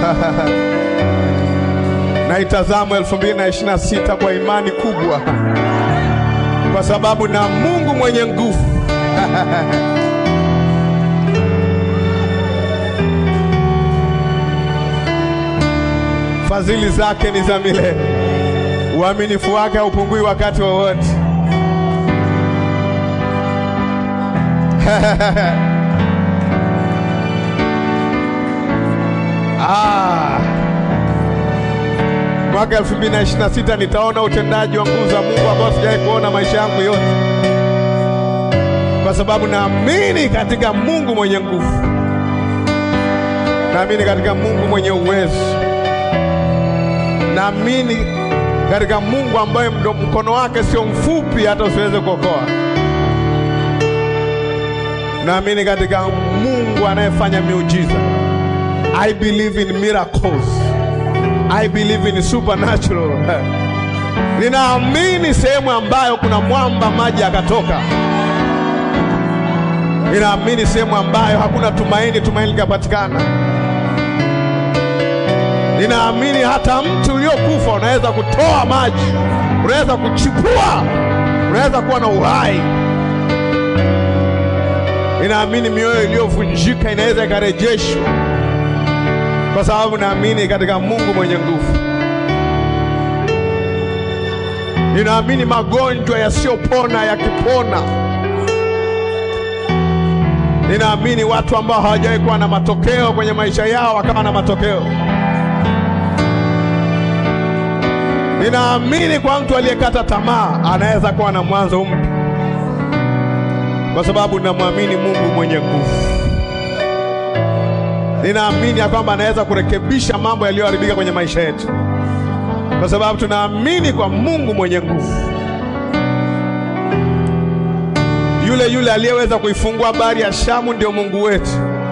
naitazama 2026 kwa imani kubwa, kwa sababu na Mungu mwenye nguvu fadhili zake ni za milele, uaminifu wake haupungui wakati wowote. Ah. Mwaka 2026 nitaona utendaji wa nguvu za Mungu ambao sijawahi kuona maisha yangu yote, kwa sababu naamini katika Mungu mwenye nguvu, naamini katika Mungu mwenye uwezo, naamini katika Mungu ambaye mdo- mkono wake sio mfupi hata usiweze kuokoa. Naamini katika Mungu anayefanya miujiza. I believe in miracles. I believe in supernatural. Ninaamini sehemu ambayo kuna mwamba maji yakatoka. Ninaamini sehemu ambayo hakuna tumaini, tumaini likapatikana. Ninaamini hata mti uliokufa unaweza kutoa maji, unaweza kuchipua, unaweza kuwa na uhai. Ninaamini mioyo iliyovunjika inaweza ikarejeshwa, kwa sababu naamini katika Mungu mwenye nguvu. Ninaamini magonjwa yasiyopona yakipona. Ninaamini watu ambao hawajawahi kuwa na matokeo kwenye maisha yao wakawa na matokeo. Ninaamini kwa mtu aliyekata tamaa anaweza kuwa na mwanzo mpya, kwa sababu namwamini Mungu mwenye nguvu. Ninaamini ya kwamba anaweza kurekebisha mambo yaliyoharibika kwenye maisha yetu, kwa sababu tunaamini kwa Mungu mwenye nguvu, yule yule aliyeweza kuifungua bahari ya Shamu ndio Mungu wetu.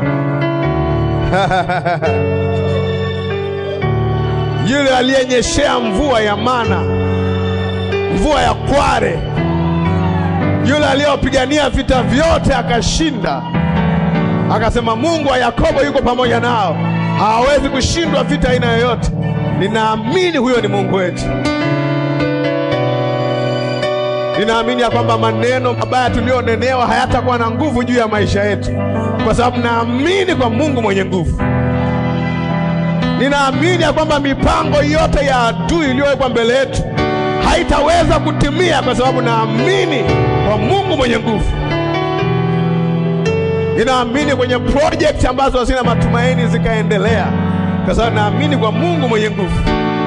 yule aliyenyeshea mvua ya mana, mvua ya kware, yule aliyopigania vita vyote akashinda, akasema Mungu wa Yakobo yuko pamoja nao, hawawezi kushindwa vita aina yoyote. Ninaamini huyo ni Mungu wetu. Ninaamini ya kwamba maneno mabaya tuliyonenewa hayatakuwa na nguvu juu ya maisha yetu, kwa sababu naamini kwa Mungu mwenye nguvu. Ninaamini ya kwamba mipango yote ya adui iliyowekwa mbele yetu haitaweza kutimia, kwa sababu naamini kwa Mungu mwenye nguvu. Ninaamini kwenye project ambazo hazina matumaini zikaendelea, kwa sababu naamini kwa Mungu mwenye nguvu.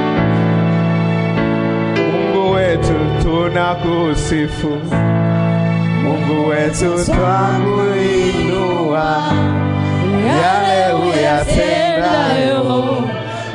Mungu wetu tunakusifu, Mungu wetu twakuinua, yale uyatendayo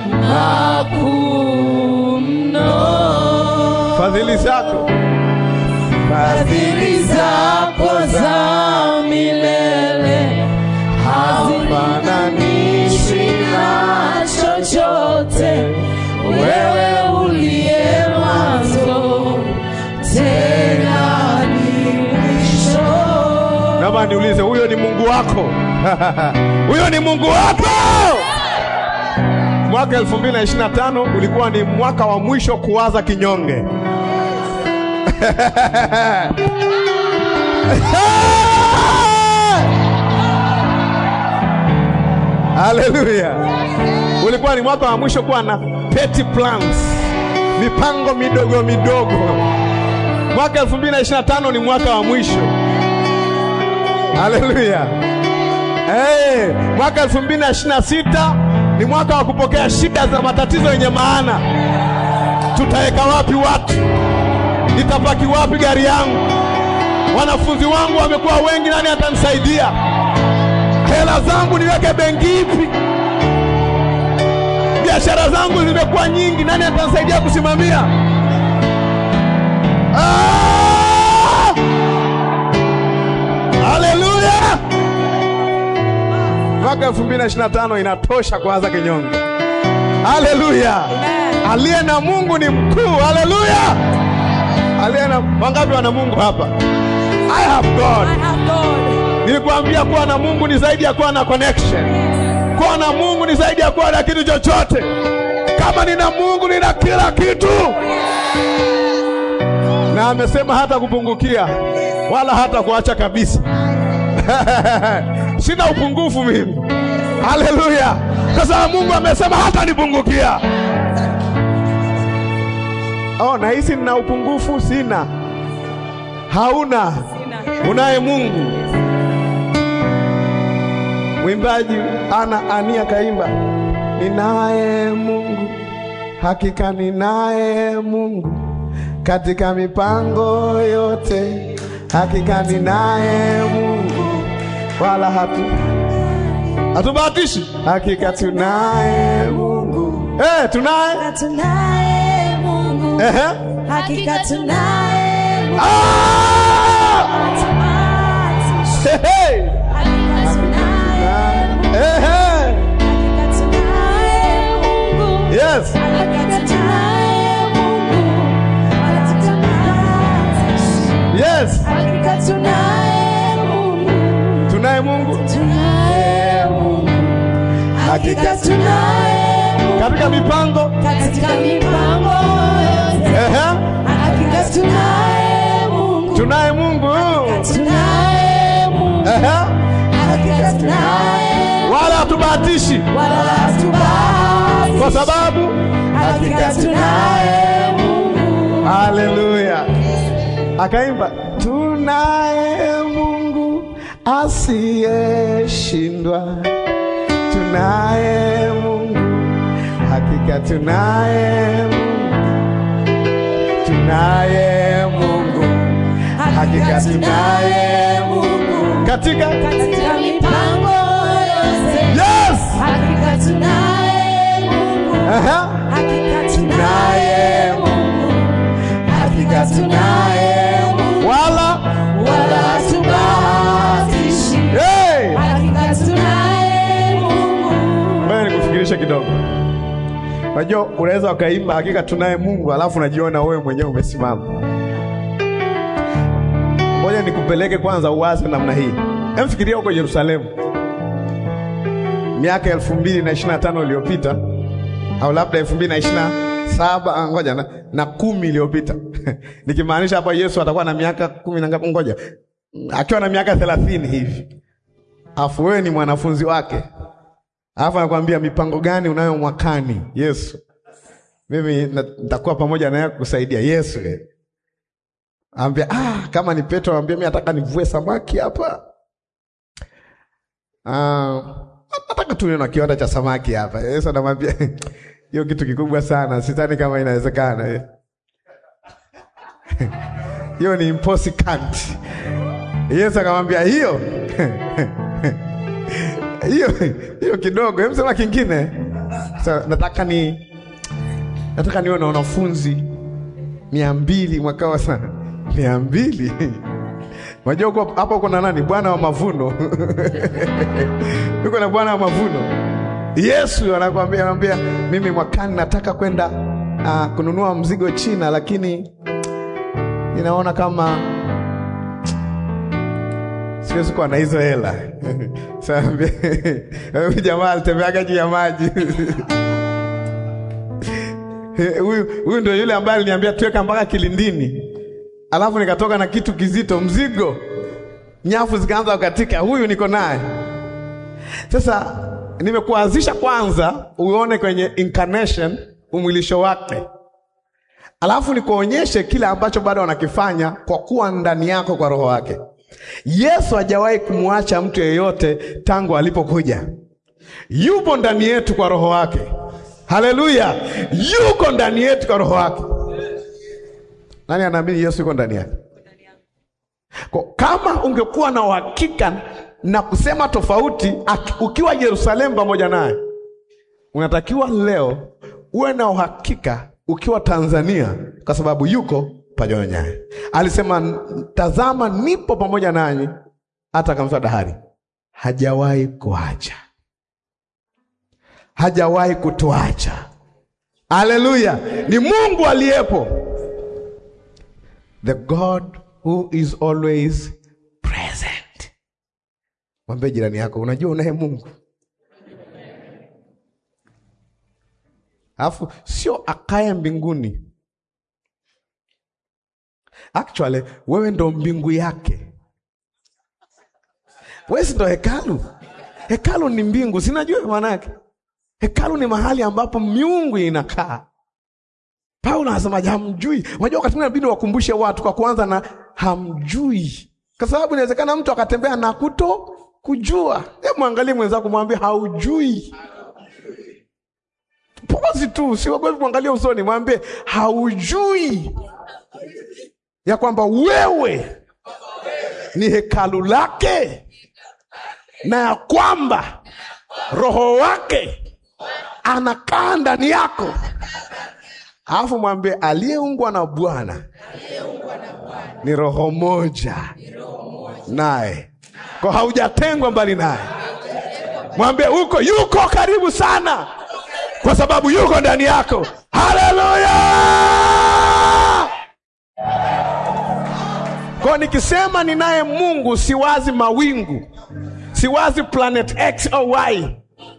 makuu mno. fadhili zako Fadhili zako za milele hazifananishwi na chochote. Wewe uliye mwanzo tena ni mwisho. Naomba niulize, huyo ni Mungu wako? huyo ni Mungu wako? Mwaka 2025 ulikuwa ni mwaka wa mwisho kuwaza kinyonge. Haleluya! Ulikuwa ni mwaka wa mwisho kuwa na petty plans, mipango midogo midogo. Mwaka 2025 ni mwaka wa mwisho. Haleluya! Hey, mwaka 2026 ni mwaka wa kupokea shida za matatizo yenye maana. Tutaweka wapi watu? Nitapaki wapi gari yangu? Wanafunzi wangu wamekuwa wengi, nani atanisaidia? Hela zangu niweke benki ipi? Biashara zangu zimekuwa nyingi, nani atanisaidia kusimamia? Ah! Haleluya! Mwaka 2025 inatosha kuanza kinyonge. Haleluya! Aliye na Mungu ni mkuu. Haleluya! Aliye na wangapi wana Mungu hapa? I have God. I have God. Nilikwambia kuwa na Mungu ni zaidi ya kuwa na connection. Kuwa na Mungu ni zaidi ya kuwa na kitu chochote. Kama nina Mungu nina kila kitu, na amesema hata kupungukia wala hata kuacha kabisa. Sina upungufu mimi. Haleluya! Kwa sababu Mungu amesema hata nipungukia. Oh, nahisi nina upungufu? Sina. Hauna, unaye Mungu. Mwimbaji ana Ania kaimba, ninaye Mungu, hakika ninaye Mungu katika mipango yote, hakika ninaye Mungu, wala hatu hatubahatishi, hakika tunaye Mungu. Eh, tunaye Tunaye Mungu, ehe, hakika tunaye Mungu. ah, Hatubahatishi. Hey! Hakika tunaye Mungu, Ehe! hakika tunaye Mungu. Yes. Hakika tunaye Mungu, hatubahatishi. Yes. Hakika tunaye Mungu, Tunaye Mungu tunaye Mungu. Hakika tunaye Mungu katika mipango. katika mipango yote. Ehe. Hakika tunaye Mungu, Tunaye Mungu. tunaye Mungu. Ehe. Hakika tunaye Wala hatubahatishi wala hatubahatishi. kwa sababu Hakika tunaye Mungu. Haleluya. Akaimba tunaye Mungu asiyeshindwa. Tunaye Mungu. Hakika tunaye Mungu. Tunaye Mungu. Hakika tunaye Mungu. Katika Katika mipango yote. Yes. Hakika tunaye Mungu. Aha. Hakika tunaye Mungu. Hakika tunaye Mungu. Wala Wala hatubahatishi. hey. Hakika tunaye Mungu. Ngoja nikufikirishe kidogo. Unajua unaweza ukaimba hakika tunaye Mungu alafu unajiona wewe mwenyewe umesimama. Ngoja nikupeleke kwanza uwaze namna hii. Emfikiria huko Yerusalemu miaka elfu mbili na ishirini na tano iliyopita au labda elfu mbili na ishirini na saba ah, ngoja na, na kumi iliyopita nikimaanisha hapa Yesu atakuwa na miaka kumi na ngapi? Ngoja akiwa na miaka thelathini hivi, afu wewe ni mwanafunzi wake Alafu anakuambia mipango gani unayo mwakani? Yesu, mimi na- nitakuwa pamoja naye kukusaidia. Yesu eh. Ambia ah, kama ni Petro anambia mimi nataka nivue samaki hapa. Ah, nataka tu na kiwanda cha samaki hapa. Yesu anamwambia hiyo kitu kikubwa sana, sidhani kama inawezekana. eh." Hiyo ni impossible. Yesu akamwambia hiyo hiyo hiyo kidogo, hebu sema kingine. Sasa nataka ni nataka niwe na wanafunzi mia mbili mwaka wa sana mia mbili Unajua uko hapa uko na nani? Bwana wa mavuno uko na Bwana wa mavuno. Yesu anakuambia anambia, mimi mwakani nataka kwenda uh, kununua mzigo China, lakini ninaona kama siwezi kuwa na hizo hela. Sasa huyu jamaa alitembeaga juu ya maji huyu huyu ndio yule ambaye aliniambia tuweka mpaka kilindini, alafu nikatoka na kitu kizito, mzigo, nyafu zikaanza kukatika. Huyu niko naye sasa. Nimekuanzisha kwanza uone kwenye incarnation umwilisho wake, alafu nikuonyeshe kile ambacho bado anakifanya kwa kuwa ndani yako kwa roho wake. Yesu hajawahi kumwacha mtu yeyote tangu alipokuja. Yupo ndani yetu kwa roho wake. Haleluya, yuko ndani yetu kwa roho wake. Nani anaamini Yesu yuko ndani yake? Kwa kama ungekuwa na uhakika na kusema tofauti aki- ukiwa Yerusalemu pamoja naye, unatakiwa leo uwe na uhakika ukiwa Tanzania, kwa sababu yuko pamoja naye. Alisema, tazama, nipo pamoja nanyi hata kamsa dahari. Hajawahi kuacha, hajawahi kutuacha. Haleluya, ni Mungu aliyepo, the God who is always present. Mwambie jirani yako, unajua unaye Mungu alafu sio akae mbinguni. Actually wewe ndo mbingu yake, wewe si ndo hekalu. Hekalu ni mbingu, sinajua maana yake. Hekalu ni mahali ambapo miungu inakaa. Paulo anasema hamjui. Unajua wakati mwingine inabidi wakumbushe watu kwa kuanza na hamjui, kwa sababu inawezekana mtu akatembea na kuto kujua. Hebu mwangalie mwenzako, mwambie haujui. Pozi tu, siogopi kuangalia usoni, mwambie haujui ya kwamba wewe ni hekalu lake na ya kwamba roho wake anakaa ndani yako. Alafu mwambie aliyeungwa na Bwana ni roho moja naye, kwa haujatengwa mbali naye. Mwambie huko yuko karibu sana, kwa sababu yuko ndani yako. Haleluya! Kwa nikisema ninaye Mungu, siwazi mawingu, siwazi planet X au Y,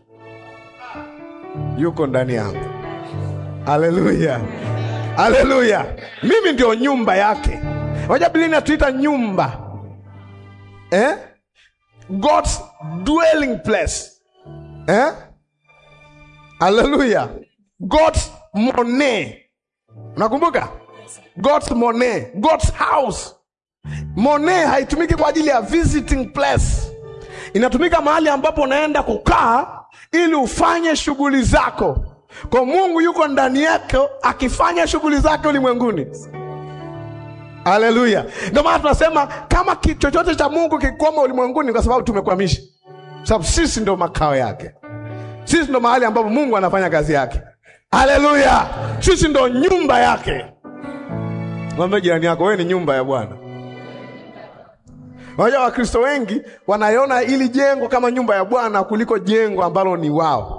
yuko ndani yangu. Haleluya, haleluya! Mimi ndio nyumba yake. Moja Biblia inatuita nyumba eh? God's dwelling place eh? Haleluya, God's mone. Unakumbuka God's mone, God's house. Mone haitumiki kwa ajili ya visiting place, inatumika mahali ambapo unaenda kukaa ili ufanye shughuli zako. Kwa Mungu yuko ndani yako akifanya shughuli zake ulimwenguni. Haleluya! Ndio maana tunasema kama ki- chochote cha Mungu kikwama ulimwenguni, kwa sababu tumekwamisha, sababu sisi ndio makao yake, sisi ndio mahali ambapo Mungu anafanya kazi yake. Haleluya! Sisi ndio nyumba yake. Mwambie jirani yako, wewe ni nyumba ya Bwana. Unajua Wakristo wengi wanaiona ili jengo kama nyumba ya Bwana kuliko jengo ambalo ni wao.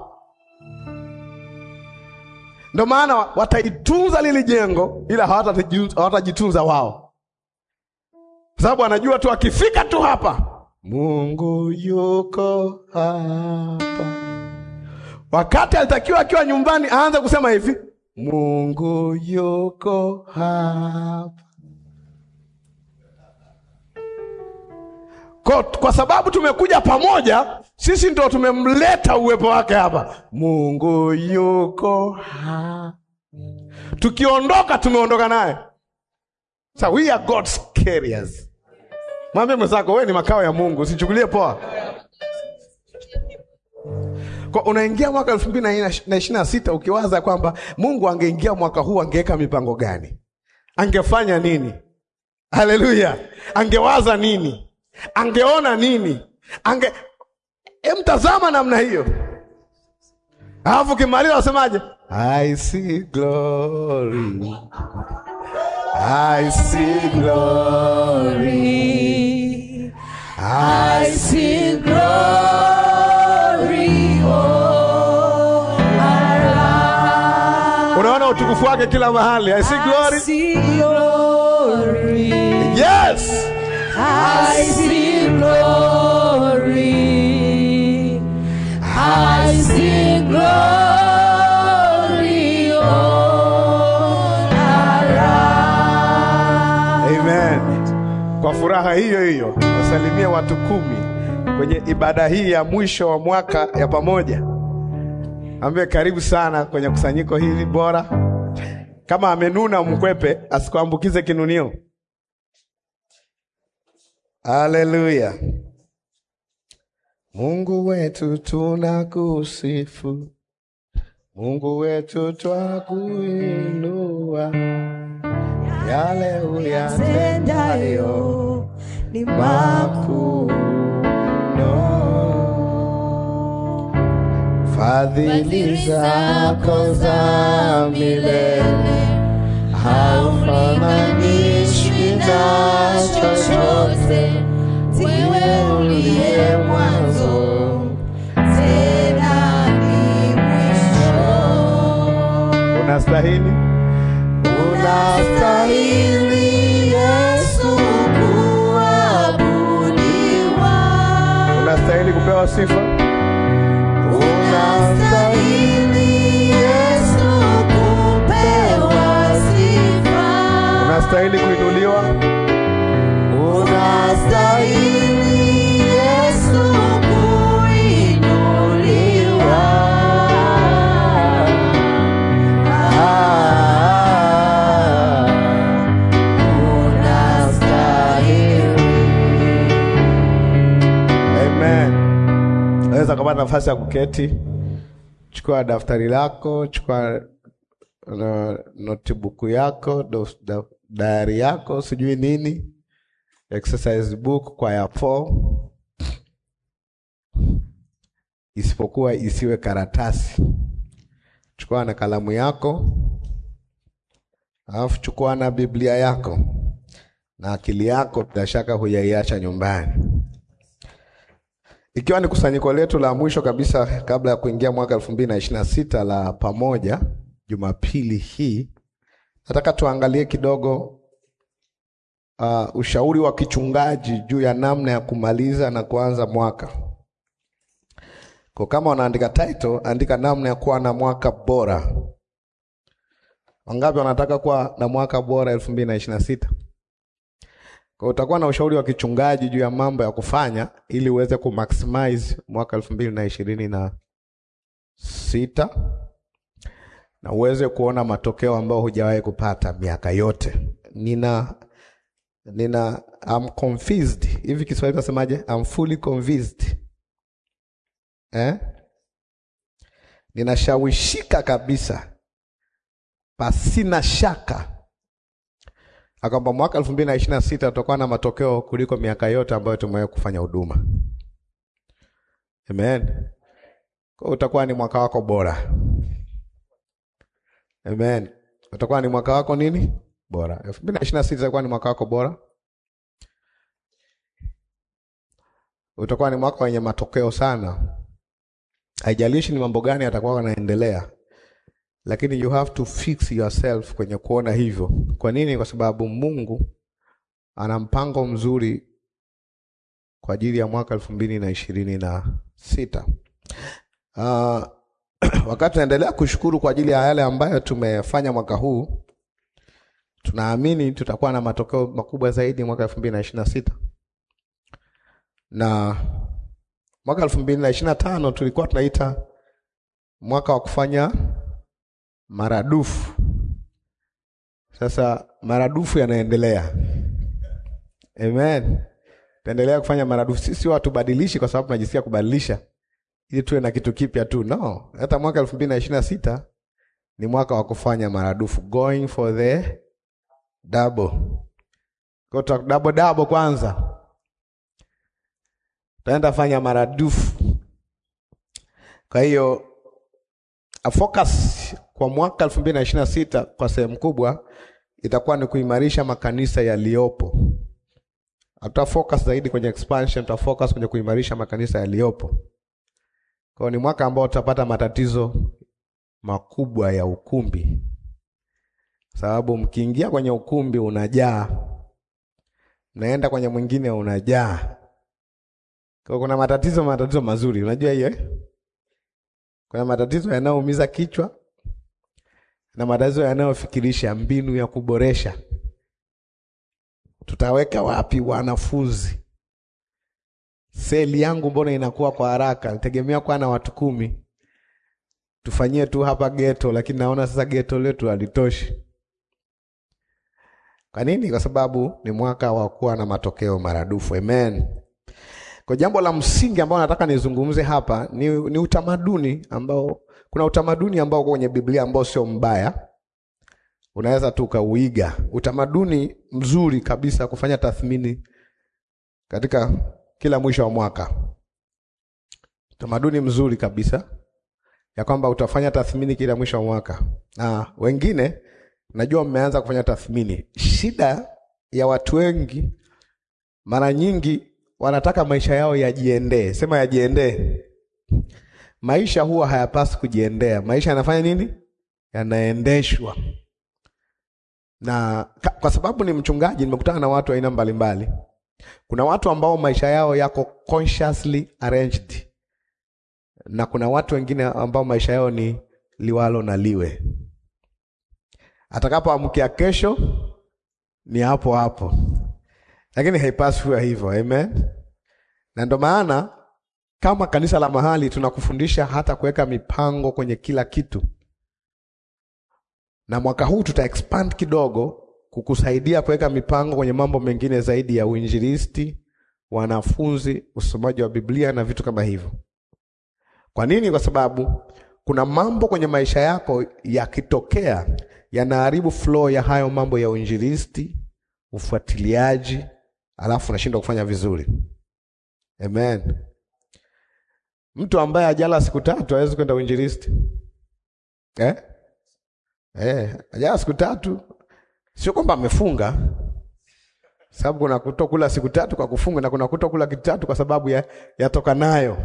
Ndio maana wataitunza lili jengo, ila hawatajitunza hawatajitunza wao, kwa sababu anajua tu akifika tu hapa, Mungu yuko hapa. Wakati alitakiwa akiwa nyumbani aanze kusema hivi, Mungu yuko hapa. Kwa, kwa sababu tumekuja pamoja, sisi ndo tumemleta uwepo wake hapa. Mungu yuko hapa. Tukiondoka tumeondoka naye. So we are God's carriers. Mwambie mwenzako wewe ni makao ya Mungu, usichukulie poa. Kwa unaingia mwaka elfu mbili na ishirini na sita ukiwaza kwamba Mungu angeingia mwaka huu angeweka mipango gani? Angefanya nini? Haleluya! Angewaza nini? Angeona nini? Ange emtazama namna hiyo, alafu ukimaliza wasemaje? I see glory, I see glory, I see glory all around. unaona utukufu wake kila mahali. I see I glory. see glory. Yes. I see glory. I see glory all around. Amen. Kwa furaha hiyo hiyo wasalimie watu kumi kwenye ibada hii ya mwisho wa mwaka ya pamoja. Ambie karibu sana kwenye kusanyiko hili bora. Kama amenuna mkwepe, asikuambukize kinunio. Haleluya. Mungu wetu tunakusifu, Mungu wetu twakuinua, yale uyatendayo Tendayo ni makuu makuu. mno. Fadhili zako za milele haufananishwi na chochote, Wewe uliye mwanzo tena ni mwisho. unastahili, Unastahili Yesu kuabudiwa. unastahili kupewa sifa. Unastahili Yesu unastahili kuinuliwa. Unastahili Yesu kuinuliwa. Ah, unastahili. Amen. Naweza kupata nafasi ya kuketi. Chukua daftari lako, chukua uh, notebook yako, dos- da- diary yako, sijui nini, exercise book kwa ya 4 isipokuwa isiwe karatasi. Chukua na kalamu yako, alafu chukua na Biblia yako na akili yako, bila shaka hujaiacha nyumbani ikiwa ni kusanyiko letu la mwisho kabisa kabla ya kuingia mwaka elfu mbili na ishirini na sita la pamoja, Jumapili hii nataka tuangalie kidogo uh, ushauri wa kichungaji juu ya namna ya kumaliza na kuanza mwaka. Kwa kama unaandika title, andika namna ya kuwa na mwaka bora. Wangapi wanataka kuwa na mwaka bora elfu mbili na ishirini na sita? Kwa utakuwa na ushauri wa kichungaji juu ya mambo ya kufanya ili uweze kumaximize mwaka elfu mbili na ishirini na sita na uweze kuona matokeo ambayo hujawahi kupata miaka yote. Nina nina I'm convinced. Hivi Kiswahili nasemaje? I'm fully convinced. Eh? Ninashawishika kabisa pasina shaka na kwamba mwaka elfu mbili na ishirini na sita tutakuwa na matokeo kuliko miaka yote ambayo tumewahi kufanya huduma. Amen. Kwa hiyo utakuwa ni mwaka wako bora. Amen. Utakuwa ni mwaka wako nini? Bora. elfu mbili na ishirini na sita itakuwa ni mwaka wako bora. Utakuwa ni mwaka wenye matokeo sana. Haijalishi ni mambo gani yatakuwa yanaendelea, lakini you have to fix yourself kwenye kuona hivyo. Kwa nini? Kwa sababu Mungu ana mpango mzuri kwa ajili ya mwaka elfu mbili na ishirini na sita. Uh, wakati tunaendelea kushukuru kwa ajili ya yale ambayo tumefanya mwaka huu, tunaamini tutakuwa na matokeo makubwa zaidi mwaka elfu mbili na ishirini na sita na mwaka elfu mbili na ishirini na tano tulikuwa tunaita mwaka wa kufanya maradufu. Sasa maradufu yanaendelea. Amen. Taendelea kufanya maradufu. Sisi watu badilishi kwa sababu tunajisikia kubadilisha ili tuwe na kitu kipya tu. No, hata mwaka elfu mbili na ishirini na sita ni mwaka wa kufanya maradufu, going for the double. Kwa hiyo double double kwanza. Taenda fanya maradufu. Kwa hiyo a focus kwa mwaka elfu mbili na ishirini na sita kwa sehemu kubwa itakuwa ni kuimarisha makanisa yaliyopo. Hatuta focus zaidi kwenye expansion, tuta focus kwenye kuimarisha makanisa yaliyopo. Kwa hiyo ni mwaka ambao tutapata matatizo makubwa ya ukumbi, sababu mkiingia kwenye ukumbi unajaa, mnaenda kwenye mwingine unajaa. Kwa hiyo kuna matatizo, matatizo mazuri, unajua hiyo eh? Kuna matatizo yanayoumiza kichwa na matatizo yanayofikirisha mbinu ya kuboresha. Tutaweka wapi wanafunzi? Seli yangu mbona inakuwa kwa haraka? Nitegemea kuwa na watu kumi, tufanyie tu hapa geto, lakini naona sasa geto letu halitoshi. Kwa nini? Kwa sababu ni mwaka wa kuwa na matokeo maradufu. Amen. Kwa jambo la msingi ambao nataka nizungumze hapa ni, ni utamaduni ambao kuna utamaduni ambao uko kwenye Biblia ambao sio mbaya, unaweza tu ukauiga. Utamaduni mzuri kabisa kufanya tathmini katika kila mwisho wa mwaka, utamaduni mzuri kabisa ya kwamba utafanya tathmini kila mwisho wa mwaka, na wengine najua mmeanza kufanya tathmini. Shida ya watu wengi mara nyingi wanataka maisha yao yajiendee. Sema yajiendee. Maisha huwa hayapaswi kujiendea. Maisha yanafanya nini? Yanaendeshwa. Na ka, kwa sababu ni mchungaji, nimekutana na watu aina mbalimbali. Kuna watu ambao maisha yao yako consciously arranged, na kuna watu wengine ambao maisha yao ni liwalo na liwe. Atakapoamkia kesho ni hapo hapo, lakini haipaswi kuwa hivyo. Amen. Na ndo maana kama kanisa la mahali tunakufundisha hata kuweka mipango kwenye kila kitu, na mwaka huu tuta expand kidogo kukusaidia kuweka mipango kwenye mambo mengine zaidi ya uinjilisti, wanafunzi, usomaji wa Biblia na vitu kama hivyo. Kwa nini? Kwa sababu kuna mambo kwenye maisha yako yakitokea yanaharibu flow ya hayo mambo ya uinjilisti, ufuatiliaji, alafu unashindwa kufanya vizuri. Amen. Mtu ambaye ajala siku tatu hawezi kwenda uinjilisti eh? Eh, ajala siku tatu sio kwamba amefunga, sababu kuna kutokula siku tatu kwa kufunga na kuna kutokula kitu tatu kwa sababu ya yatoka nayo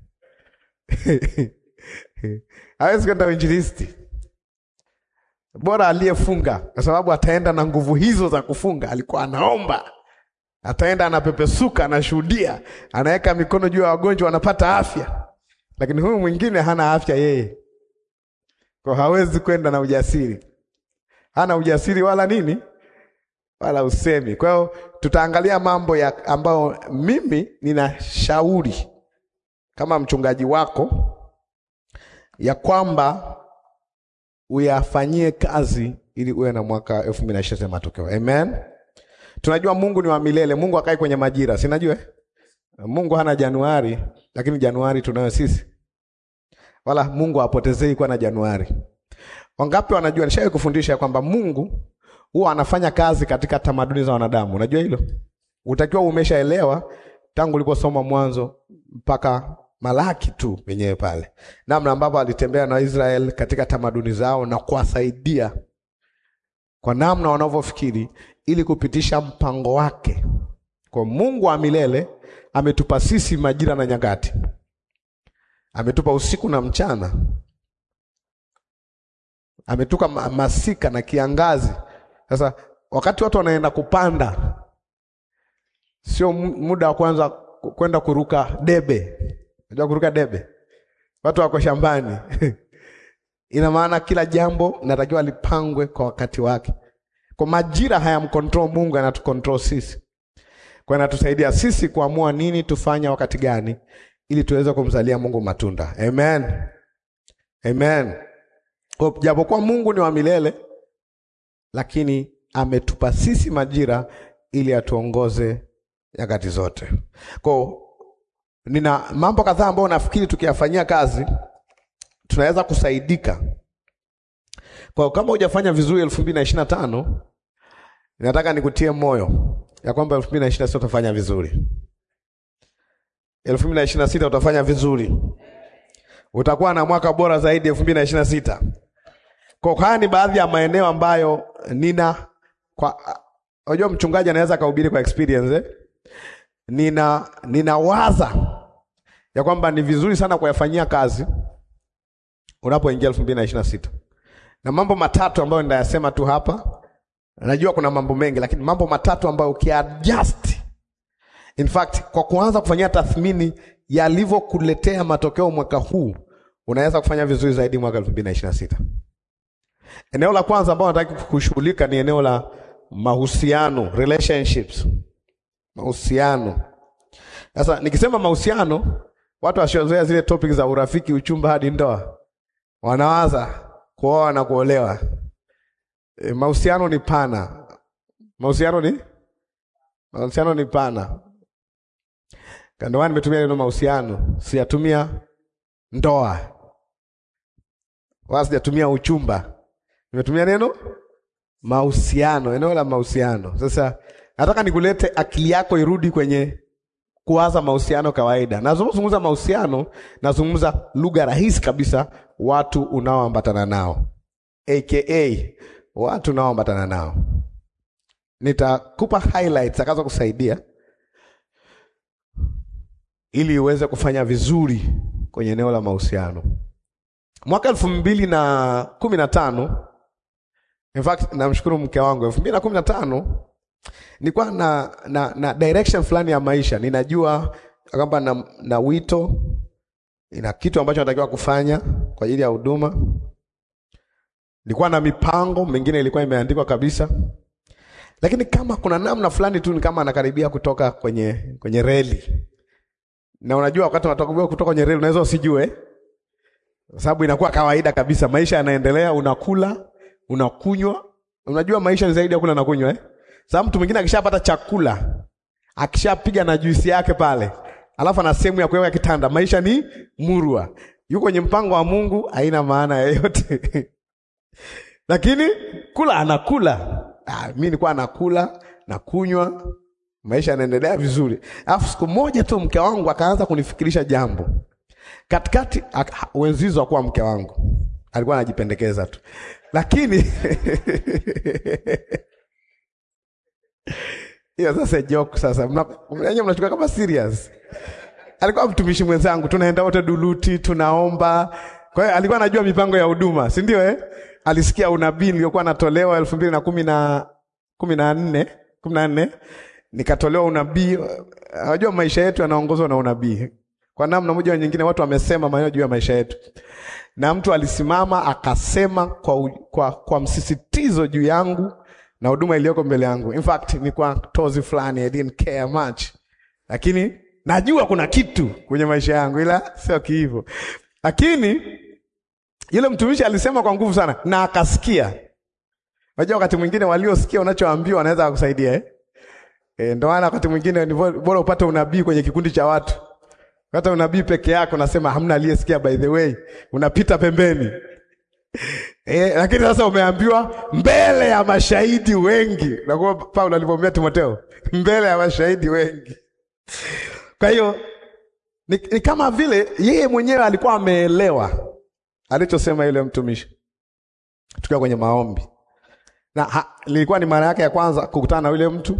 hawezi kwenda uinjilisti. Bora aliyefunga, kwa sababu ataenda na nguvu hizo za kufunga. Alikuwa anaomba, ataenda anapepesuka, anashuhudia, anaweka mikono juu ya wagonjwa, wanapata afya. Lakini huyu mwingine hana afya yeye, kwa hawezi kwenda na ujasiri, hana ujasiri wala nini wala usemi. Kwa hiyo tutaangalia mambo ya ambayo mimi ninashauri kama mchungaji wako ya kwamba uyafanyie kazi ili uwe na mwaka elfu mbili na ishirini matokeo. Amen. Tunajua Mungu ni wa milele. Mungu akai kwenye majira, si najua Mungu hana Januari, lakini Januari tunayo sisi, wala Mungu hapotezei kuwa na Januari. Wangapi wanajua? Nishawahi kufundisha kwamba Mungu huwa anafanya kazi katika tamaduni za wanadamu. Unajua hilo, utakiwa umeshaelewa tangu uliposoma Mwanzo mpaka Malaki tu wenyewe pale, namna ambavyo alitembea na Israel katika tamaduni zao na kuwasaidia kwa namna wanavyofikiri ili kupitisha mpango wake. Kwa Mungu wa milele ametupa sisi majira na nyakati, ametupa usiku na mchana, ametupa masika na kiangazi. Sasa wakati watu wanaenda kupanda, sio muda wa kwanza kwenda kuruka debe. Unajua kuruka debe, watu wako shambani ina maana kila jambo natakiwa lipangwe kwa wakati wake. Kwa majira hayamcontrol Mungu, anatucontrol sisi, kwa anatusaidia sisi kuamua nini tufanya wakati gani, ili tuweze kumzalia Mungu matunda. Amen, amen. Kwa japokuwa Mungu ni wa milele, lakini ametupa sisi majira ili atuongoze nyakati zote. Kwa nina mambo kadhaa ambayo nafikiri tukiyafanyia kazi tunaweza kusaidika. Kwa kama hujafanya vizuri elfu mbili na ishirini na tano nataka nikutie moyo ya kwamba elfu mbili na ishirini na sita utafanya vizuri. elfu mbili na ishirini na sita utafanya vizuri, utakuwa na mwaka bora zaidi elfu mbili na ishirini na sita. Kwa haya ni baadhi ya maeneo ambayo nina kwa, unajua mchungaji anaweza akahubiri kwa experience eh? Nina ninawaza ya kwamba ni vizuri sana kuyafanyia kazi unapoingia elfu mbili na ishirini na sita na mambo matatu ambayo nitayasema tu hapa. Najua kuna mambo mengi, lakini mambo matatu ambayo ukiadjust, in fact, kwa kuanza kufanyia tathmini yalivyokuletea matokeo mwaka huu, unaweza kufanya vizuri zaidi mwaka elfu mbili na ishirini na sita. Eneo la kwanza ambao nataka kushughulika ni eneo la mahusiano, relationships, mahusiano. Sasa nikisema mahusiano, watu wasiozoea zile topic za urafiki, uchumba hadi ndoa wanawaza kuoa na kuolewa. E, mahusiano ni pana. Mahusiano ni mahusiano ni pana. Ndio maana nimetumia neno mahusiano, sijatumia ndoa wala sijatumia uchumba, nimetumia neno mahusiano, eneo la mahusiano. Sasa nataka nikulete akili yako irudi kwenye kuwaza mahusiano kawaida. Nazungumza mahusiano, nazungumza lugha rahisi kabisa, watu unaoambatana nao, aka watu unaoambatana nao. Nitakupa highlights zakazo kusaidia ili uweze kufanya vizuri kwenye eneo la mahusiano. Mwaka elfu mbili na kumi na tano in fact, namshukuru mke wangu, elfu mbili na kumi na tano nilikuwa na, na, na direction fulani ya maisha. Ninajua kwamba na, na wito ina kitu ambacho natakiwa kufanya kwa ajili ya huduma. Nilikuwa na mipango mingine ilikuwa imeandikwa kabisa, lakini kama kuna namna fulani tu ni kama anakaribia kutoka kwenye kwenye reli, na unajua wakati unatoka kutoka kwenye reli unaweza usijue, kwa sababu inakuwa kawaida kabisa, maisha yanaendelea, unakula unakunywa. Unajua maisha ni zaidi ya kula na kunywa eh? Sababu mtu mwingine akishapata chakula akishapiga na juisi yake pale, alafu ana sehemu ya kuweka kitanda, maisha ni murwa, yuko kwenye mpango wa Mungu, haina maana yoyote lakini kula anakula. Ah, mimi nilikuwa nakula na kunywa, maisha yanaendelea vizuri. Alafu siku moja tu mke wangu akaanza kunifikirisha jambo katikati. ak- Wenzizo akuwa mke wangu alikuwa anajipendekeza tu, lakini hiyo sasa joke. Sasa mnanye mnachukua kama serious. Alikuwa mtumishi mwenzangu, tunaenda wote duluti, tunaomba. Kwa hiyo alikuwa anajua mipango ya huduma, si ndio? Eh, alisikia unabii niliokuwa natolewa elfu mbili na kumi na kumi na nne kumi na nne nikatolewa unabii. Unajua maisha yetu yanaongozwa na unabii kwa namna moja au nyingine. Watu wamesema maneno juu ya maisha yetu, na mtu alisimama akasema kwa, u- kwa, kwa msisitizo juu yangu na huduma iliyoko mbele yangu. In fact ni kwa tozi fulani, I didn't care much, lakini najua kuna kitu kwenye maisha yangu, ila sio kiivo. Lakini yule mtumishi alisema kwa nguvu sana na akasikia. Unajua wakati mwingine waliosikia unachoambiwa wanaweza kukusaidia eh? E, ndio maana wakati mwingine ni bo- bora upate unabii kwenye kikundi cha watu. Hata unabii peke yako unasema hamna aliyesikia, by the way, unapita pembeni. E, lakini sasa umeambiwa mbele ya mashahidi wengi. Nakuwa Paulo alivyomwambia Timotheo, mbele ya mashahidi wengi. Kwa hiyo ni, ni kama vile yeye mwenyewe alikuwa ameelewa alichosema yule mtumishi, tukiwa kwenye maombi na ha, ilikuwa ni mara yake ya kwanza kukutana na yule mtu.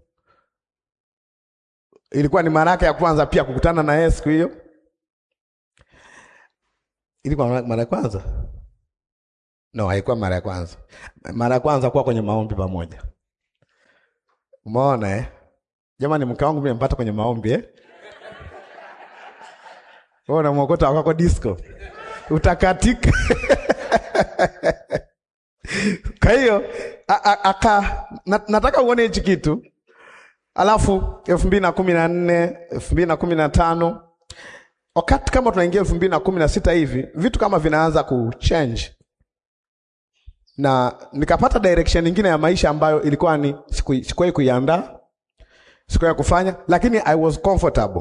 Ilikuwa ni mara yake ya kwanza pia kukutana na yeye siku hiyo. Ilikuwa mara mara ya kwanza? No, haikuwa mara ya kwanza. Mara ya kwanza kuwa kwenye maombi pamoja. Umeona eh? Jamani, mke wangu mimi nimempata kwenye maombi eh? Wewe unamwokota wako disco. Utakatika. Kwa hiyo a- a- aka na- nataka uone hichi kitu alafu elfu mbili na kumi na nne elfu mbili na kumi na tano wakati kama tunaingia elfu mbili na kumi na sita hivi vitu kama vinaanza kuchange na nikapata direction nyingine ya maisha ambayo ilikuwa ni siku- sikuwahi kuiandaa sikuwahi kufanya lakini I was comfortable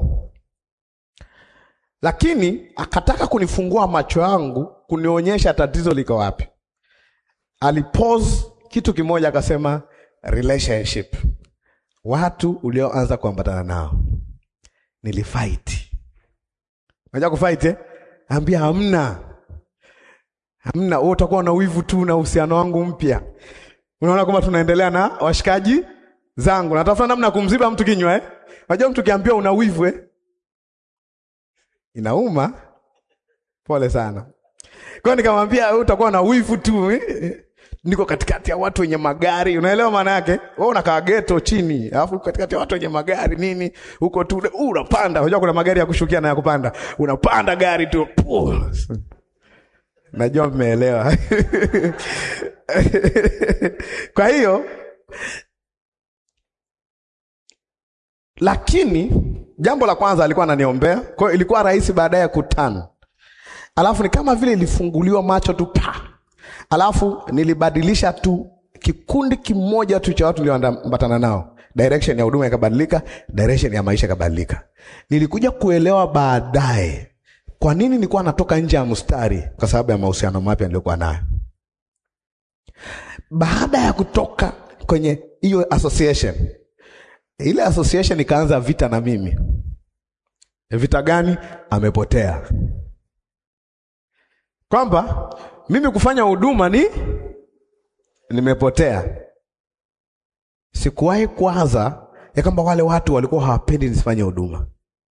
lakini akataka kunifungua macho yangu kunionyesha tatizo liko wapi alipose kitu kimoja akasema relationship watu ulioanza kuambatana nao nilifight unajua kufight eh? ambia hamna hamna wewe utakuwa na wivu tu na uhusiano wangu mpya unaona kwamba tunaendelea na washikaji zangu natafuta namna ya kumziba mtu kinywa eh? unajua mtu kiambiwa una wivu eh? inauma pole sana kwa hiyo nikamwambia wewe utakuwa na wivu tu eh? niko katikati ya watu wenye magari unaelewa maana yake wewe unakaa ghetto chini alafu katikati ya watu wenye magari nini huko tu uh, unapanda unajua kuna magari ya kushukia na ya kupanda unapanda gari tu Puh. najua mmeelewa kwa hiyo lakini jambo la kwanza alikuwa ananiombea kwa hiyo ilikuwa rahisi baadaye kutana alafu ni kama vile ilifunguliwa macho tu pa alafu nilibadilisha tu kikundi kimoja tu cha watu nilioambatana nao direction ya huduma ikabadilika direction ya maisha ikabadilika nilikuja kuelewa baadaye kwa nini nilikuwa natoka nje ya mstari kwa sababu ya mahusiano mapya niliyokuwa nayo baada ya kutoka kwenye hiyo association ile association ikaanza vita na mimi vita gani amepotea kwamba mimi kufanya huduma ni nimepotea. Sikuwahi kuwaza ya kwamba wale watu walikuwa hawapendi nisifanye huduma.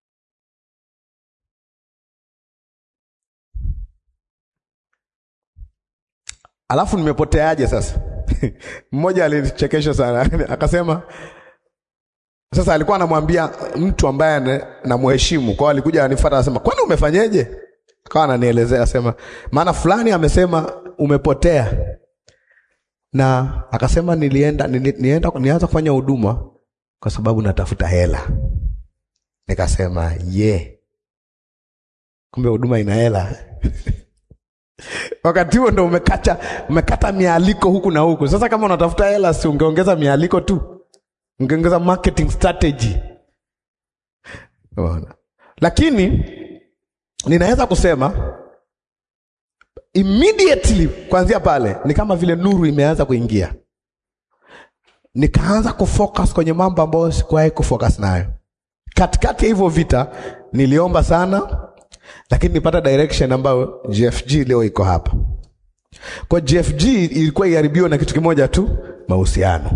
Alafu nimepoteaje sasa? Mmoja alinichekesha sana akasema, sasa alikuwa anamwambia mtu ambaye ana- namheshimu, kwa hiyo alikuja anifuata, anasema kwani umefanyeje? Akawa ananielezea asema, maana fulani amesema umepotea. na akasema nilienda nili, nienda nianza kufanya huduma kwa sababu natafuta hela. Nikasema ye yeah. Kumbe huduma ina hela wakati huo ndo umekata, umekata mialiko huku na huku. Sasa kama unatafuta hela, si ungeongeza mialiko tu, ungeongeza marketing strategy. Unaona? Lakini ninaweza kusema immediately kuanzia pale ni kama vile nuru imeanza kuingia, nikaanza kufocus kwenye mambo ambayo sikuwahi kufocus nayo. Katikati ya hivyo vita niliomba sana, lakini nipata direction ambayo GFG leo iko hapa. Kwa GFG ilikuwa iharibiwa na kitu kimoja tu, mahusiano.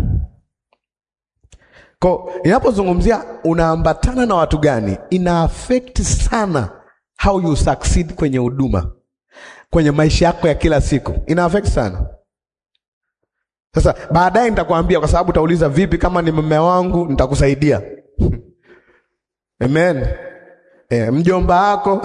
Kwa inapozungumzia unaambatana na watu gani, ina affect sana how you succeed kwenye huduma, kwenye maisha yako ya kila siku, ina affect sana. Sasa baadaye nitakwambia, kwa sababu utauliza vipi, kama ni mume wangu nitakusaidia. Amen. E, mjomba wako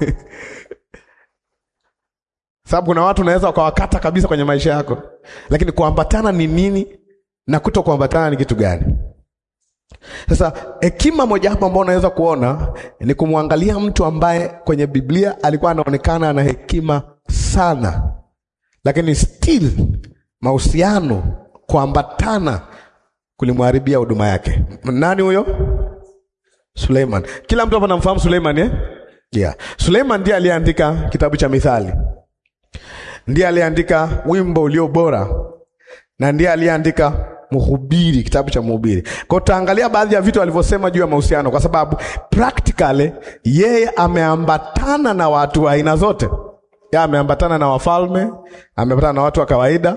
sababu kuna watu unaweza ukawakata kabisa kwenye maisha yako, lakini kuambatana ni nini na kuto kuambatana ni kitu gani? Sasa hekima moja hapo ambao unaweza kuona ni kumwangalia mtu ambaye kwenye Biblia alikuwa anaonekana ana hekima sana, lakini still mahusiano, kuambatana kulimharibia huduma yake. Nani huyo? Suleiman. Kila mtu hapa anamfahamu Suleiman eh? Yeah. Suleiman ndiye aliyeandika kitabu cha Mithali, ndiye aliyeandika wimbo ulio bora, na ndiye aliyeandika Mhubiri, kitabu cha Mhubiri. Kwa tutaangalia baadhi ya vitu alivyosema juu ya mahusiano, kwa sababu practically yeye ameambatana na watu wa aina zote. Yeye ameambatana na wafalme, ameambatana na watu wa kawaida,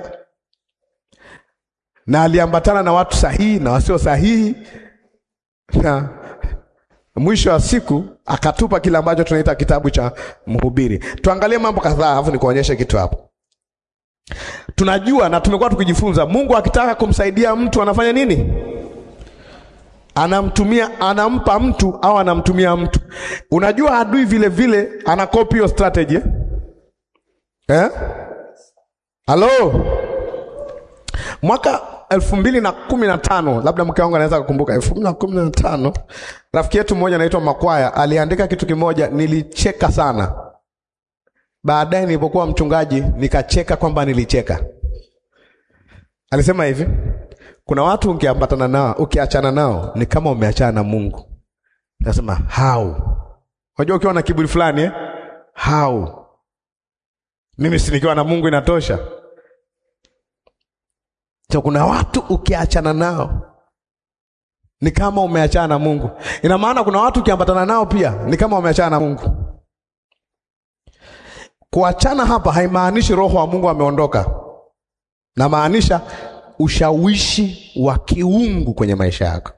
na aliambatana na watu sahihi na wasio sahihi, na mwisho wa siku akatupa kile ambacho tunaita kitabu cha Mhubiri. Tuangalie mambo kadhaa, alafu nikuonyeshe kitu hapo. Tunajua na tumekuwa tukijifunza, Mungu akitaka kumsaidia mtu anafanya nini? Anamtumia, anampa mtu au anamtumia mtu. Unajua adui vile vile ana copy hiyo strategy eh? Eh? Halo, mwaka elfu mbili na kumi na tano labda mke wangu anaweza kukumbuka, elfu mbili na kumi na tano rafiki yetu mmoja anaitwa Makwaya aliandika kitu kimoja, nilicheka sana. Baadaye nilipokuwa mchungaji nikacheka kwamba nilicheka. Alisema hivi, kuna watu ukiambatana nao, ukiachana nao ni kama umeachana na Mungu. Nasema how? Unajua ukiwa na kiburi fulani eh? How? Mimi si nikiwa na Mungu inatosha. So, kuna watu ukiachana nao ni kama umeachana na Mungu. Ina maana kuna watu ukiambatana nao pia ni kama umeachana na Mungu. Kuachana hapa haimaanishi roho wa Mungu ameondoka, na maanisha ushawishi wa kiungu kwenye maisha yako.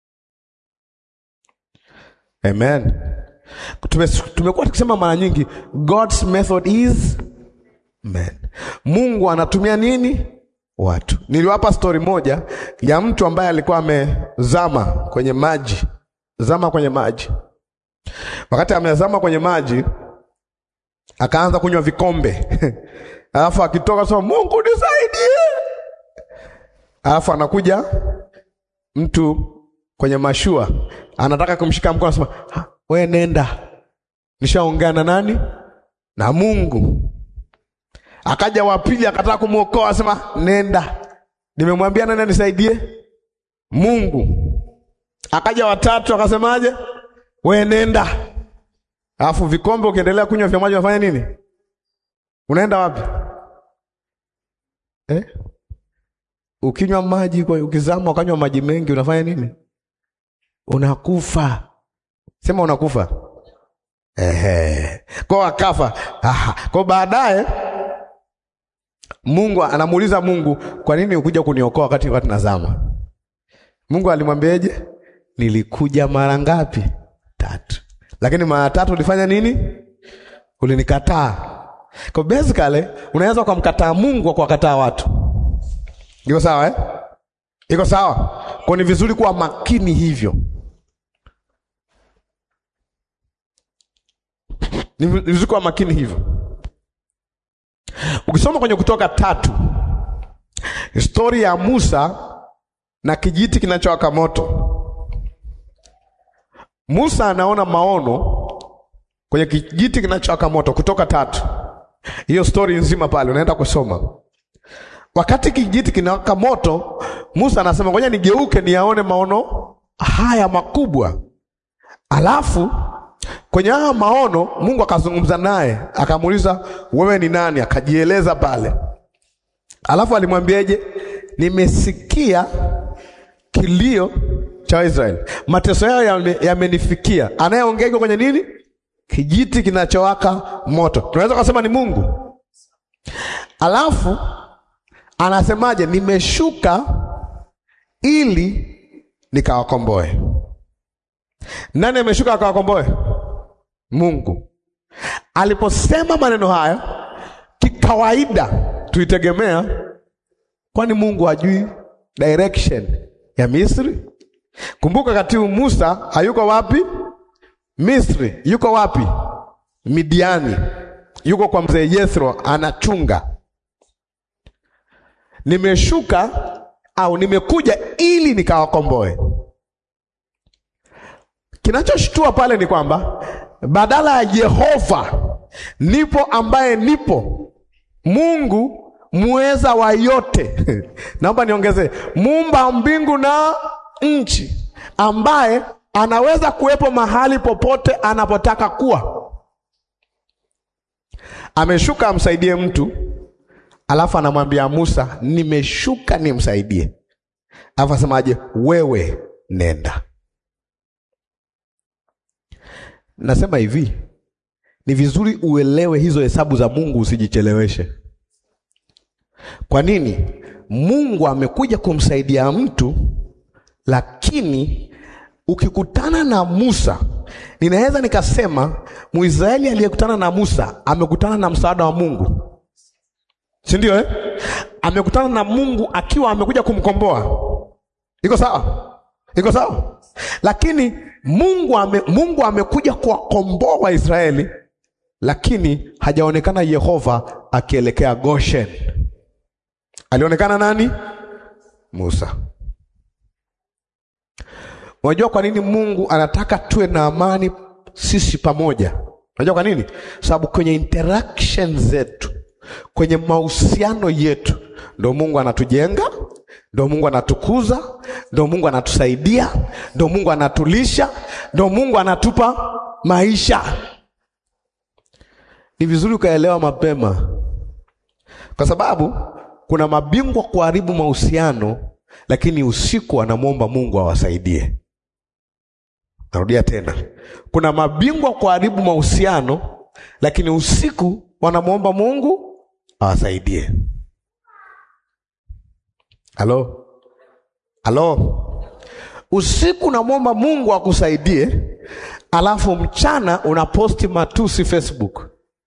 Amen. Tume, tumekuwa tukisema mara nyingi God's method is man. Mungu anatumia nini? Watu. Niliwapa stori moja ya mtu ambaye alikuwa amezama kwenye maji, zama kwenye maji. Wakati amezama kwenye maji akaanza kunywa vikombe alafu akitoka sema Mungu nisaidie. Alafu anakuja mtu kwenye mashua anataka kumshika mkono, anasema we nenda, nishaongea na nani? Na Mungu. Akaja wa pili akataka kumwokoa, asema nenda, nimemwambia nani anisaidie? Mungu. Akaja watatu akasemaje? We nenda Alafu vikombe ukiendelea kunywa vya maji unafanya nini? Unaenda wapi eh? Ukinywa maji kwa ukizama ukanywa maji mengi unafanya nini? Unakufa. Sema unakufa. Ehe. Kwa akafa. Aha. Kwa baadaye Mungu anamuuliza Mungu, kwa nini ukuja kuniokoa wakati wakati nazama? Mungu alimwambiaje? Nilikuja mara ngapi? Tatu. Lakini mara tatu ulifanya nini? Ulinikataa. Kwa basically unaweza ukamkataa Mungu kwa kuwakataa watu. Iko sawa eh? Iko sawa. Kwa ni vizuri kuwa makini hivyo. Ni vizuri kuwa makini hivyo. Ukisoma kwenye Kutoka tatu Stori ya Musa na kijiti kinachowaka moto. Musa anaona maono kwenye kijiti kinachowaka moto, Kutoka tatu. Hiyo stori nzima pale unaenda kusoma. Wakati kijiti kinawaka moto, Musa anasema ngoja nigeuke niyaone maono haya makubwa. Alafu kwenye haya maono Mungu akazungumza naye, akamuuliza wewe ni nani? Akajieleza pale. Alafu alimwambiaje? Nimesikia kilio cha Israeli, mateso yao yame- yamenifikia. Anayeongea iko kwenye nini? Kijiti kinachowaka moto. Tunaweza kusema ni Mungu. Alafu anasemaje? Nimeshuka ili nikawakomboe. Nani ameshuka akawakomboe? Mungu. Aliposema maneno haya, kikawaida tuitegemea, kwani Mungu hajui direction ya Misri? Kumbuka katibu Musa hayuko wapi? Misri. Yuko wapi? Midiani. Yuko kwa mzee Yethro anachunga. Nimeshuka au nimekuja ili nikawakomboe. Kinachoshtua pale ni kwamba badala ya Yehova nipo ambaye nipo, Mungu muweza wa yote naomba niongezee, muumba mbingu na nchi, ambaye anaweza kuwepo mahali popote anapotaka kuwa, ameshuka amsaidie mtu, alafu anamwambia Musa, nimeshuka nimsaidie. Alafu asemaje? Wewe nenda. Nasema hivi, ni vizuri uelewe hizo hesabu za Mungu, usijicheleweshe. Kwa nini? Mungu amekuja kumsaidia mtu, lakini ukikutana na Musa, ninaweza nikasema Mwisraeli aliyekutana na Musa amekutana na msaada wa Mungu, si ndio eh? Amekutana na Mungu akiwa amekuja kumkomboa. Iko sawa? Iko sawa? Lakini Mungu ame, Mungu amekuja kuwakomboa Waisraeli, lakini hajaonekana Yehova akielekea Goshen. Alionekana nani? Musa. Unajua kwa nini Mungu anataka tuwe na amani sisi pamoja? Unajua kwa nini? Sababu kwenye interaction zetu, kwenye mahusiano yetu, ndo Mungu anatujenga, ndo Mungu anatukuza, ndo Mungu anatusaidia, ndo Mungu anatulisha, ndo Mungu anatupa maisha. Ni vizuri ukaelewa mapema, kwa sababu kuna mabingwa kuharibu mahusiano, lakini usiku anamwomba Mungu awasaidie. Narudia tena, kuna mabingwa kuharibu mahusiano, lakini usiku wanamwomba Mungu awasaidie. Halo, halo, usiku unamwomba Mungu akusaidie, alafu mchana unaposti matusi Facebook.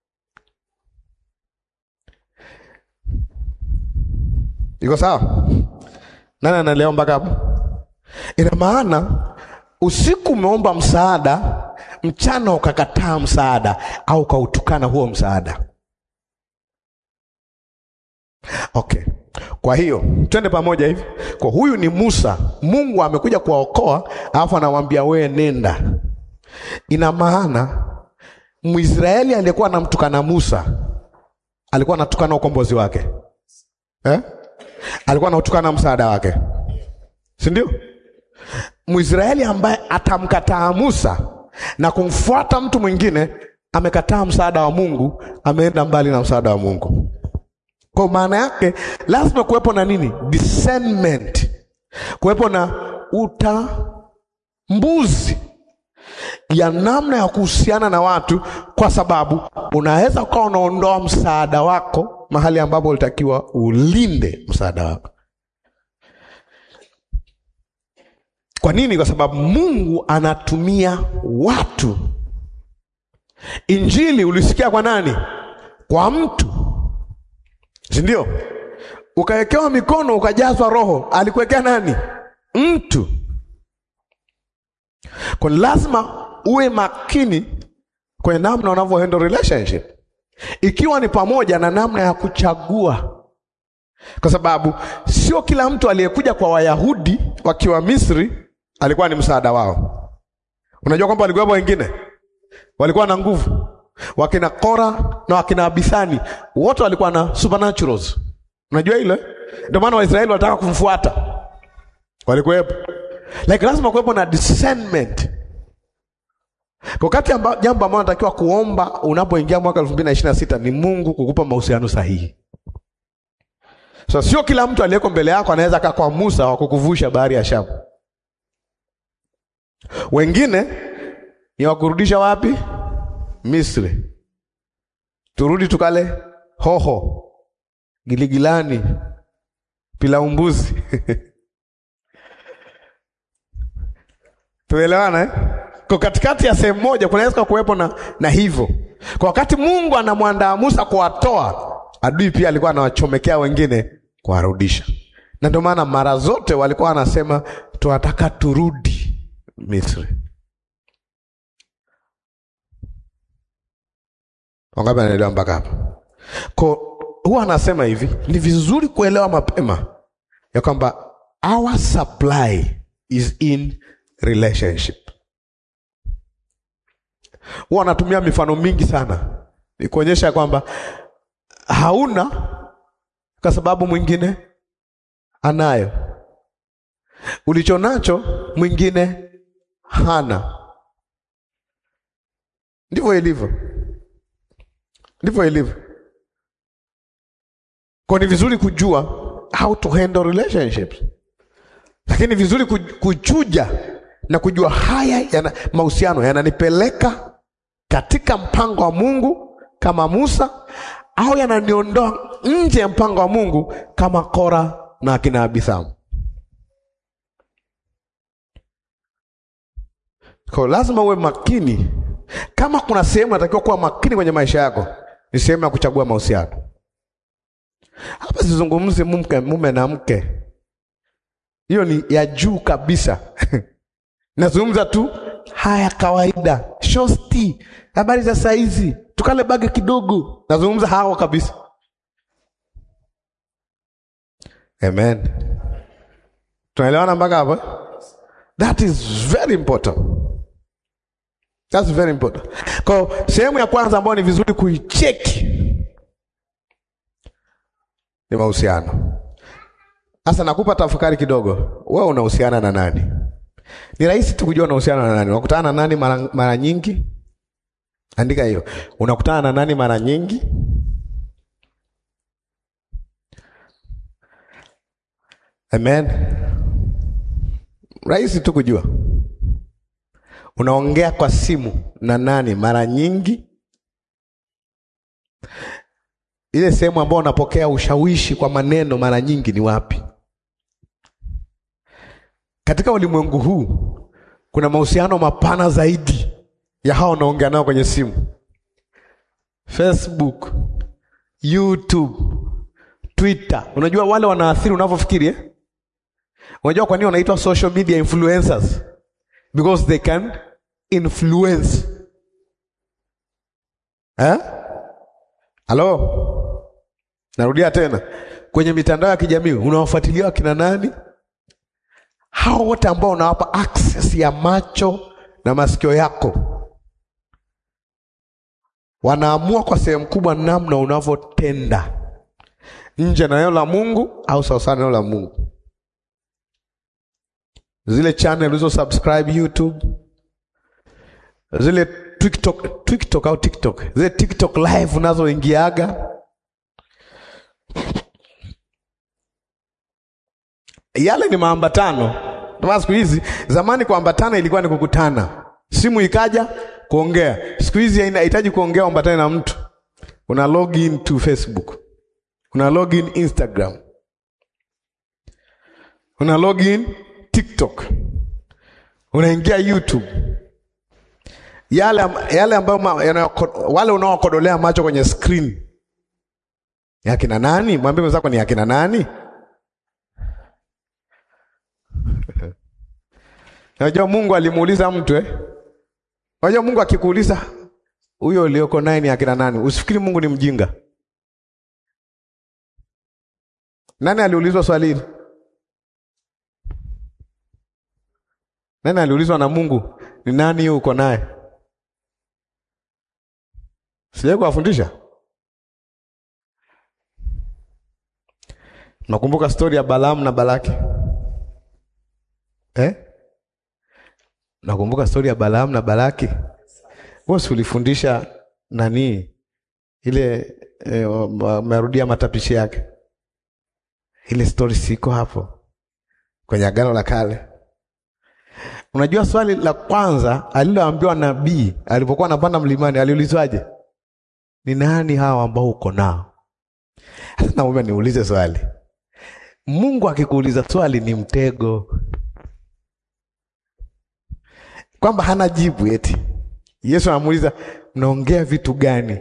Iko sawa? Nani anaelewa mpaka hapo? Ina maana usiku umeomba msaada, mchana ukakataa msaada au ukautukana huo msaada. Okay. Kwa hiyo twende pamoja hivi. Kwa huyu ni Musa, Mungu amekuja kuwaokoa, alafu anamwambia wewe nenda. Ina maana Mwisraeli aliyekuwa anamtukana Musa alikuwa anatukana ukombozi wake eh? Alikuwa anatukana msaada wake, si ndio? Mwisraeli ambaye atamkataa Musa na kumfuata mtu mwingine amekataa msaada wa Mungu, ameenda mbali na msaada wa Mungu. Kwa maana yake lazima kuwepo na nini? Discernment, kuwepo na utambuzi ya namna ya kuhusiana na watu, kwa sababu unaweza ukawa unaondoa msaada wako mahali ambapo ulitakiwa ulinde msaada wako. Kwa nini? Kwa sababu Mungu anatumia watu. Injili ulisikia kwa nani? Kwa mtu, si ndio? Ukawekewa mikono ukajazwa Roho, alikuwekea nani? Mtu. Kwa lazima uwe makini kwenye namna unavyo handle relationship, ikiwa ni pamoja na namna ya kuchagua kwa sababu sio kila mtu aliyekuja kwa Wayahudi wakiwa Misri alikuwa ni msaada wao. Unajua kwamba walikuwepo wengine walikuwa na nguvu, wakina Kora na wakina Abithani wote walikuwa na supernaturals. Unajua ile, ndio maana Waisraeli wanataka kumfuata, walikuwepo like, lazima kuwepo na discernment kwa kati amba, jambo ambalo natakiwa kuomba unapoingia mwaka elfu mbili na ishirini na sita ni Mungu kukupa mahusiano sahihi. So sio kila mtu aliyeko mbele yako anaweza kaa kwa Musa wa kukuvusha bahari ya Shamu. Wengine ni wakurudisha wapi? Misri. Turudi tukale hoho, giligilani, pilau mbuzi. Tuelewana eh? Kwa katikati ya sehemu moja kunaweza kuwepo na, na hivyo. Kwa wakati Mungu anamwandaa Musa kuwatoa, adui pia alikuwa anawachomekea wengine kuwarudisha. Na ndio maana mara zote walikuwa wanasema tunataka turudi Misri. Wangapi anaelewa mpaka hapa? Kwa huwa anasema hivi, ni vizuri kuelewa mapema ya kwamba our supply is in relationship. Huwa anatumia mifano mingi sana ni kuonyesha kwamba hauna kwa sababu mwingine anayo, ulicho nacho mwingine hana. Ndivyo ilivyo, ndivyo ilivyo. Kwa ni vizuri kujua how to handle relationships, lakini vizuri kuchuja na kujua haya yana mahusiano yananipeleka katika mpango wa Mungu kama Musa au yananiondoa nje ya mpango wa Mungu kama Kora na akina Abithamu. Kwa lazima uwe makini. Kama kuna sehemu natakiwa kuwa makini kwenye maisha yako, ni sehemu ya kuchagua mahusiano. Hapa sizungumzi mume, mume na mke, hiyo ni ya juu kabisa. Nazungumza tu haya kawaida, shosti, habari za saizi, tukale bage kidogo. Nazungumza hao kabisa. Amen, tunaelewana mpaka hapo? That is very important. That's very important. Kwa sehemu ya kwanza ambayo ni vizuri kuicheki ni mahusiano. Sasa nakupa tafakari kidogo, wewe unahusiana na nani? Ni rahisi tu kujua unahusiana na nani. Unakutana na nani mara, mara nyingi? Andika hiyo. Unakutana na nani mara nyingi? Amen. Rahisi tu kujua. Unaongea kwa simu na nani mara nyingi? Ile sehemu ambayo unapokea ushawishi kwa maneno mara nyingi ni wapi? Katika ulimwengu huu kuna mahusiano mapana zaidi ya hao unaongea nao kwenye simu. Facebook, YouTube, Twitter. Unajua wale wanaathiri unavyofikiri eh? Unajua kwa nini wanaitwa social media influencers? Because they can influence. Eh? Halo? Narudia tena. Kwenye mitandao ya kijamii unawafuatilia wakina nani? Hao wote ambao unawapa access ya macho na masikio yako wanaamua kwa sehemu kubwa namna unavyotenda nje na neno la Mungu au sawasawa na neno la Mungu. Zile channel ulizo subscribe YouTube, zile TikTok, TikTok au TikTok, zile TikTok live unazoingiaga yale ni maambatano. Ndio siku hizi, zamani kuambatana ilikuwa ni kukutana, simu ikaja kuongea. Siku hizi inahitaji kuongea, ambatane na mtu, una login to Facebook, una login Instagram, una login TikTok, unaingia YouTube. Yale, yale ambayo wale unaokodolea macho kwenye screen ni akina nani? Mwambie mwenzako ni akina nani? Unajua Mungu alimuuliza mtu eh? Unajua Mungu akikuuliza huyo ulioko naye ni akina nani, usifikiri Mungu ni mjinga. Nani aliulizwa swali hili? Nani aliulizwa na Mungu, ni nani huyo uko naye? Sijai kuwafundisha. Nakumbuka stori ya Balaamu na Balaki eh? Nakumbuka stori ya Balaamu na Balaki. Wewe si ulifundisha nani ile eh, umerudia matapishi yake, ile stori siko hapo kwenye Agano la Kale. Unajua swali la kwanza aliloambiwa nabii alipokuwa anapanda mlimani aliulizwaje? Ni nani hawa ambao uko nao? Sasa naomba niulize swali. Mungu akikuuliza swali ni mtego, kwamba hana jibu eti. Yesu anamuuliza mnaongea vitu gani?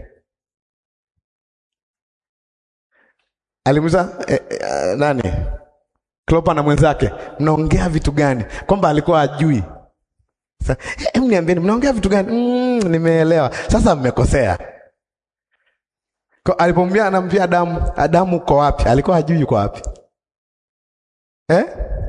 Alimuuliza eh, eh, nani? Klopa na mwenzake mnaongea vitu gani? Kwamba alikuwa ajui. Sasa hebu niambieni mnaongea vitu gani? Mm, nimeelewa. Sasa mmekosea. Kwa- Alipomwambia anamwambia Adamu, Adamu uko wapi? Alikuwa hajui yuko wapi. Eh?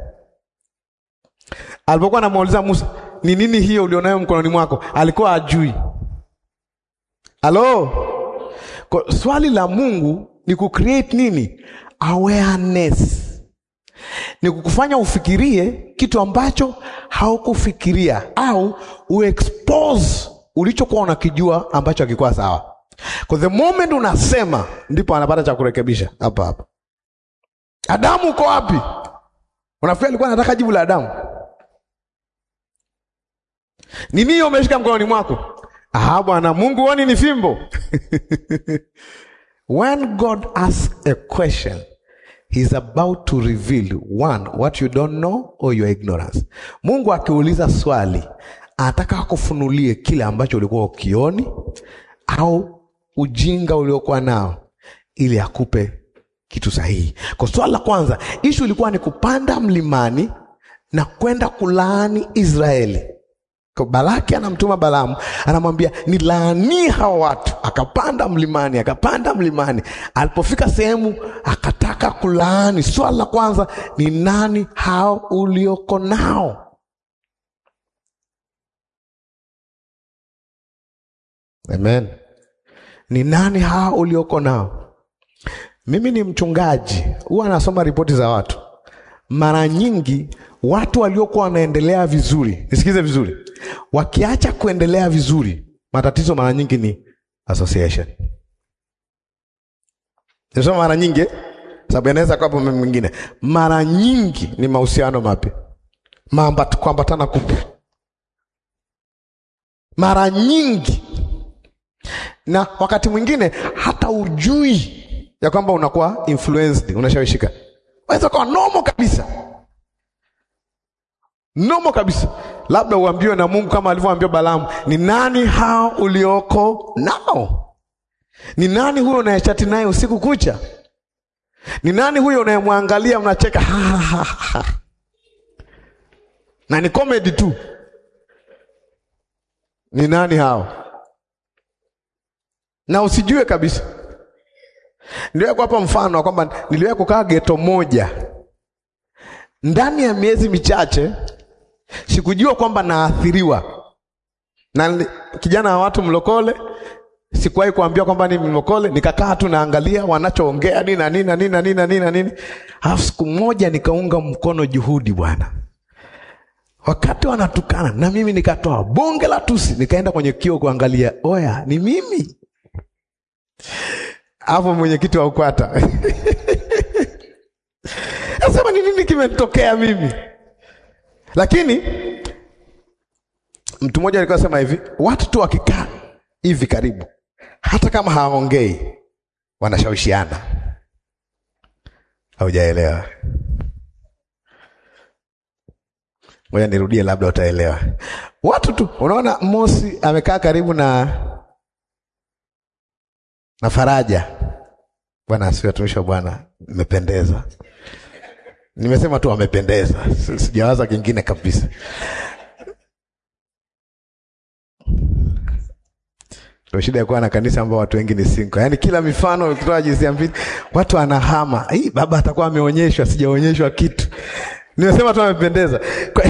Alipokuwa anamuuliza Musa, ni nini hiyo ulionayo mkononi mwako? Alikuwa hajui. Halo? Kwa swali la Mungu ni kucreate nini? Awareness. Ni kukufanya ufikirie kitu ambacho haukufikiria au uexpose ulichokuwa unakijua ambacho hakikuwa sawa. Kwa the moment unasema ndipo anapata cha kurekebisha hapa hapa. Adamu uko wapi? Unafikiri alikuwa anataka jibu la Adamu? Nini hiyo umeshika mkononi mwako? Ah, bwana Mungu huoni ni fimbo? When God asks a question, He's about to reveal one what you don't know or your ignorance. Mungu akiuliza swali, anataka akufunulie kile ambacho ulikuwa ukioni au ujinga uliokuwa nao ili akupe kitu sahihi. Kwa swali la kwanza, ishu ilikuwa ni kupanda mlimani na kwenda kulaani Israeli. Kwa Balaki anamtuma Balaamu, anamwambia ni laani hawa watu. Akapanda mlimani, akapanda mlimani. Alipofika sehemu akataka kulaani. Swali la kwanza ni nani hao ulioko nao? Amen. Ni nani hao ulioko nao? Mimi ni mchungaji, huwa nasoma ripoti za watu. Mara nyingi watu waliokuwa wanaendelea vizuri, nisikize vizuri, wakiacha kuendelea vizuri, matatizo mara nyingi ni association. Nisema mara nyingi, eh? sababu yanaweza kuwa mambo mengine. Mara nyingi ni mahusiano mapya, Maambat- kuambatana kupya, mara nyingi na wakati mwingine hata ujui ya kwamba unakuwa influenced, unashawishika. Waweza kuwa nomo kabisa, nomo kabisa, labda uambiwe na Mungu kama alivyoambia Balaamu, ni nani hao ulioko nao? Ni nani huyo unayechati naye usiku kucha? Ni nani huyo unayemwangalia mnacheka ha, ha, ha, ha. na ni comedy tu? Ni nani hao? na usijue kabisa. Niliwahi kuwapa mfano wa kwamba niliwahi kukaa geto moja ndani ya miezi michache, sikujua kwamba naathiriwa na nili- kijana wa watu mlokole. Sikuwahi kuambia kwamba ni mlokole, nikakaa tu naangalia wanachoongea nini na nini na nini na nini na nini na nini. Alafu siku moja nikaunga mkono juhudi bwana, wakati wanatukana na mimi nikatoa bonge la tusi, nikaenda kwenye kio kuangalia, oya, ni mimi hapo mwenyekiti wa UKWATA nasema ni nini kimetokea mimi? Lakini mtu mmoja alikuwa sema hivi, watu tu wakikaa hivi karibu, hata kama hawaongei, wanashawishiana. Haujaelewa? Ngoja nirudie, labda utaelewa. Watu tu, unaona, Mosi amekaa karibu na na Faraja. Bwana asifiwe, watumishi wa Bwana, mmependeza. Nimesema tu wamependeza, Si- sijawaza kingine kabisa. Ndio shida ya kuwa na kanisa ambao watu wengi ni single. Yaani kila mifano ukitoa jinsia mbili, watu wanahama. Hii baba atakuwa ameonyeshwa, sijaonyeshwa kitu. Nimesema tu amependeza. Kwa-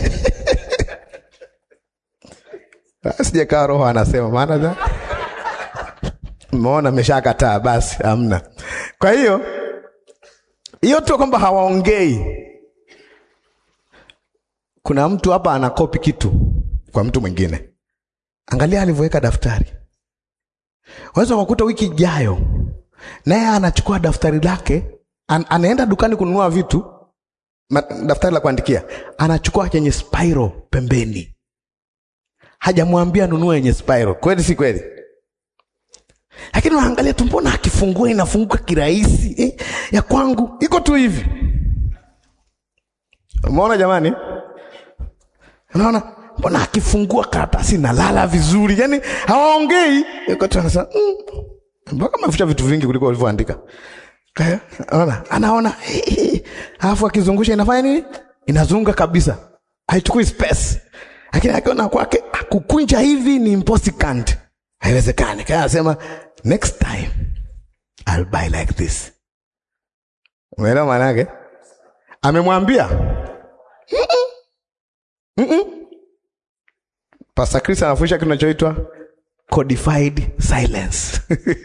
Sijakaa roho anasema maana za Umeona ameshakataa basi hamna. Kwa hiyo hiyo tu kwamba hawaongei. Kuna mtu hapa anakopi kitu kwa mtu mwingine. Angalia alivyoweka daftari. Waweza kukuta wiki ijayo naye anachukua daftari lake an, anaenda dukani kununua vitu ma, daftari la kuandikia, anachukua chenye spiral pembeni. Hajamwambia nunue yenye spiral. Kweli si kweli? Lakini unaangalia tu, mbona akifungua inafunguka kirahisi eh? Ya kwangu iko tu hivi. Umeona jamani? Unaona, mbona akifungua karatasi inalala vizuri, yaani hawaongei. Yuko tu anasema mm, mpaka mafuta vitu vingi kuliko walivyoandika. Eh, Unaona, anaona eh, eh, alafu akizungusha inafanya nini? Inazunga kabisa, haichukui space. Lakini akiona kwake kukunja hivi ni impossible, haiwezekani. Kaya anasema next time I'll buy like this. Umeelewa maana yake? Amemwambia Pastor Chris anafundisha kitu kinachoitwa codified silence.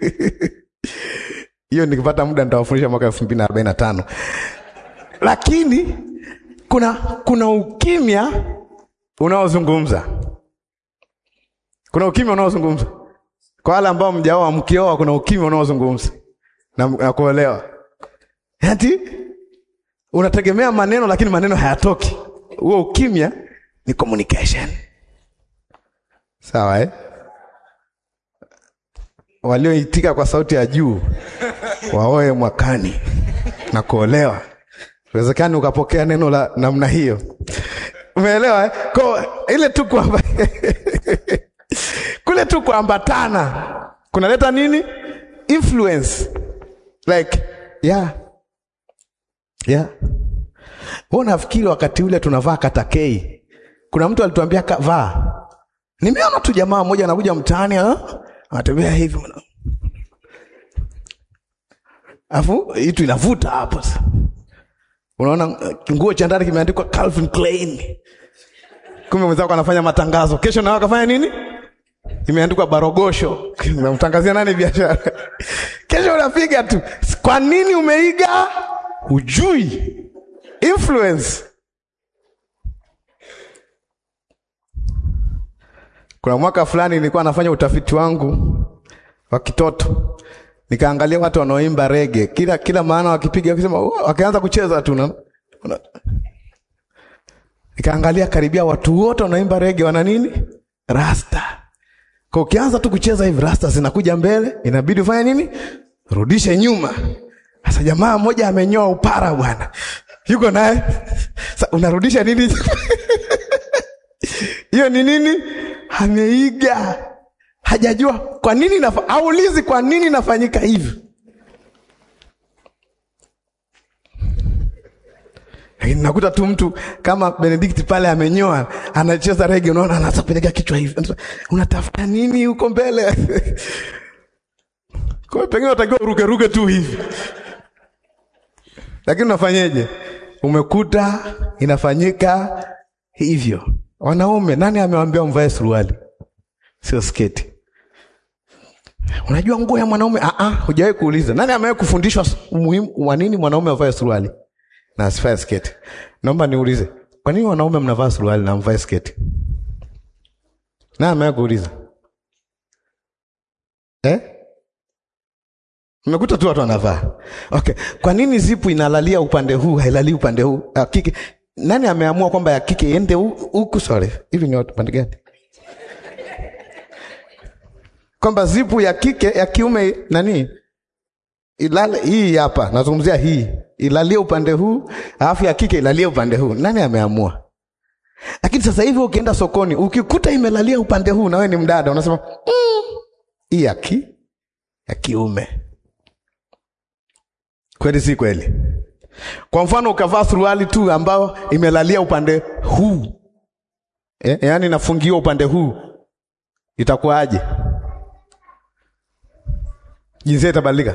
Hiyo nikipata muda nitawafundisha mwaka elfu mbili na arobaini na tano. Lakini kuna kuna ukimya unaozungumza, kuna ukimya unaozungumza kwa wale ambao mjaoa, mkioa, kuna ukimya unaozungumza na, na kuelewa ati unategemea maneno lakini maneno hayatoki. Huo ukimya ni communication. Sawa eh? Walioitika kwa sauti ya juu waoe mwakani na kuolewa. Uwezekani ukapokea neno la namna hiyo. Umeelewa eh? Kwa ile tu kwamba kule tu kuambatana kunaleta nini? Influence. Like yeah. Yeah. Wewe unafikiri wakati ule tunavaa katakei. Kuna mtu alituambia ka- vaa. Nimeona tu jamaa mmoja anakuja mtaani ah, anatembea hivi. mwana- Alafu itu inavuta hapo sasa. Unaona uh, nguo cha ndani kimeandikwa Calvin Klein. Kumbe mwenzako anafanya matangazo. Kesho nawe akafanya nini? Imeandikwa Barogosho. Unamtangazia nani biashara? Kesho unapiga tu. Kwa nini umeiga? Hujui. Influence. Kuna mwaka fulani nilikuwa nafanya utafiti wangu wa kitoto, nikaangalia watu wanaoimba rege, kila kila maana wakipiga wakisema, "Oh," wakianza kucheza tu na una- nikaangalia karibia watu wote wanaoimba rege wana nini? Rasta. Kwa ukianza tu kucheza hivi, rasta zinakuja mbele, inabidi ufanye nini? Rudishe nyuma. Sasa jamaa mmoja amenyoa upara bwana, yuko naye sasa, unarudisha nini? hiyo ni nini? Ameiga, hajajua kwa nini nafa, aulizi kwa nini nafanyika hivi. Lakini nakuta tu mtu kama Benedict pale amenyoa, anacheza rege, unaona anasapeleka kichwa hivi, Anasema, unatafuta nini huko mbele? Kwa hiyo pengine unatakiwa uruke ruke tu hivi, lakini unafanyeje? Umekuta inafanyika hivyo. Wanaume, nani amewaambia mvae suruali sio sketi? Unajua nguo ya mwanaume? Ah, ah, hujawahi kuuliza. Nani amewahi kufundishwa umuhimu wa nini mwanaume avae suruali na asivae sketi? Naomba niulize, kwa nini wanaume mnavaa suruali na mvae sketi? Nani amewahi kuuliza eh? Mmekuta tu watu wanavaa. Okay, kwa nini zipu inalalia upande huu hailalii upande huu? Ya kike. Nani ameamua kwamba ya kike iende hu- huku? Sorry, hivi ni watu pande gani? Kwamba zipu ya kike ya kiume nani ilale hii hapa, nazungumzia hii ilalie upande huu, alafu ya kike ilalie upande huu. Nani ameamua? Lakini sasa hivi ukienda sokoni ukikuta imelalia upande huu na wewe ni mdada, unasema "Mm, hii ya ki ya kiume. Kweli si kweli? Kwa mfano ukavaa suruali tu ambayo imelalia upande huu eh, yaani inafungiwa upande huu, itakuwaje? jinsia itabadilika.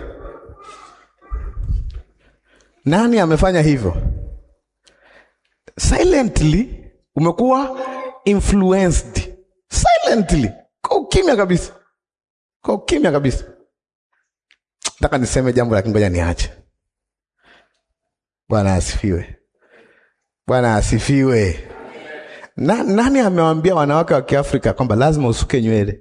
Nani amefanya hivyo? Silently umekuwa influenced silently, kwa ukimya kabisa, kwa ukimya kabisa. Nataka niseme jambo lakini ngoja niache. Bwana asifiwe, Bwana asifiwe. Na, nani amewaambia wanawake wa Kiafrika kwamba lazima usuke nywele?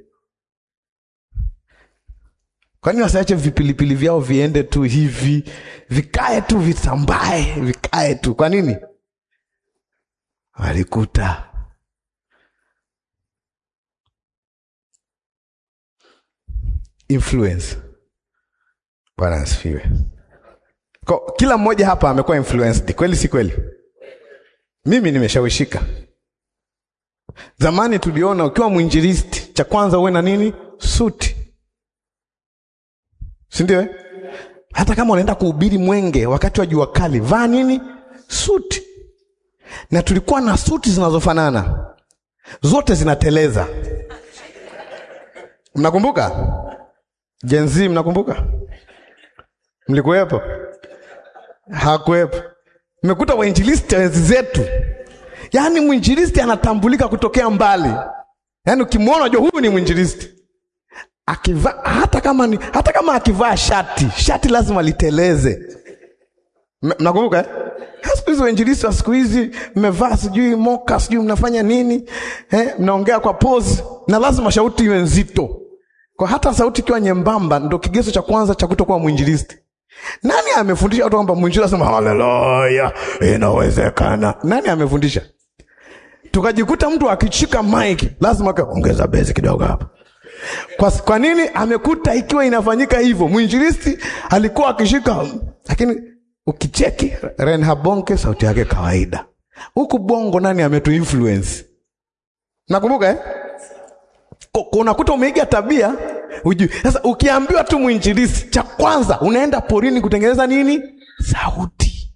Kwani wasiache vipilipili vyao viende tu hivi vikae tu visambae vikae tu? Kwa nini? Walikuta influence. Bwana asifiwe. Kwa kila mmoja hapa amekuwa influenced, kweli si kweli? Mimi nimeshawishika. Zamani tuliona ukiwa mwinjilisti, cha kwanza uwe na nini? Suti, si ndio? eh? Hata kama unaenda kuhubiri Mwenge wakati wa jua kali, vaa nini? Suti. Na tulikuwa na suti zinazofanana, zote zinateleza. Mnakumbuka Gen Z? Mnakumbuka? Mlikuwepo? Hakuwepo. Mmekuta wainjilisti wenzi zetu, yaani mwinjilisti anatambulika kutokea mbali, yaani ukimwona unajua huyu ni mwinjilisti akivaa hata kama ni, hata kama akivaa shati shati lazima liteleze. M- Mnakumbuka eh? Siku hizi wainjilisti wa siku hizi mmevaa sijui moka sijui mnafanya nini eh? Mnaongea kwa pose na lazima sauti iwe nzito, kwa hata sauti ikiwa nyembamba ndo kigezo cha kwanza cha kutokuwa mwinjilisti. Nani amefundisha watu kwamba mwinjilisti asema haleluya, inawezekana? Nani amefundisha? Tukajikuta mtu akishika mic lazima kaongeza bezi kidogo hapa kwa, kwa nini amekuta ikiwa inafanyika hivyo? Mwinjilisti alikuwa akishika, lakini ukicheki Reinhard Bonke sauti yake kawaida. Huku bongo nani ametu influence? Nakumbuka eh? Ku- Unakuta umeiga tabia hujui. Sasa ukiambiwa tu mwinjilisti, cha kwanza unaenda porini kutengeneza nini? Sauti.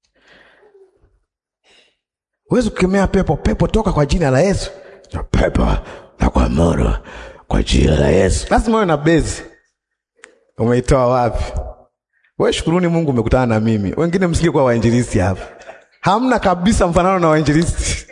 Huwezi kukemea pepo, pepo toka kwa jina la Yesu. Na Pepo na kwa moto kwa jina la Yesu. Lazima uwe na bezi. Umeitoa wapi? Wewe shukuruni Mungu umekutana na mimi. Wengine msije kuwa wainjilisti hapa. Hamna kabisa mfanano na wainjilisti.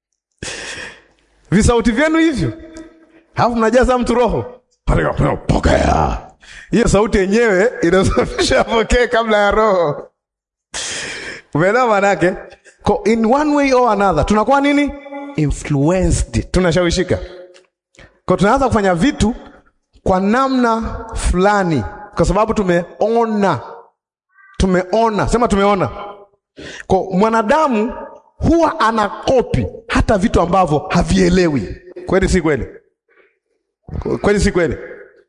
Visauti vyenu hivyo. Alafu mnajaza mtu roho. Pokea. Hiyo sauti yenyewe inasafisha pokee kabla ya roho. Umeelewa maana yake? Ko in one way or another tunakuwa nini? Influenced. Tunashawishika. Kwa tunaanza kufanya vitu kwa namna fulani kwa sababu tumeona. Tumeona. Sema tumeona. Kwa mwanadamu huwa anakopi hata vitu ambavyo havielewi. Kweli si kweli? Kweli si kweli?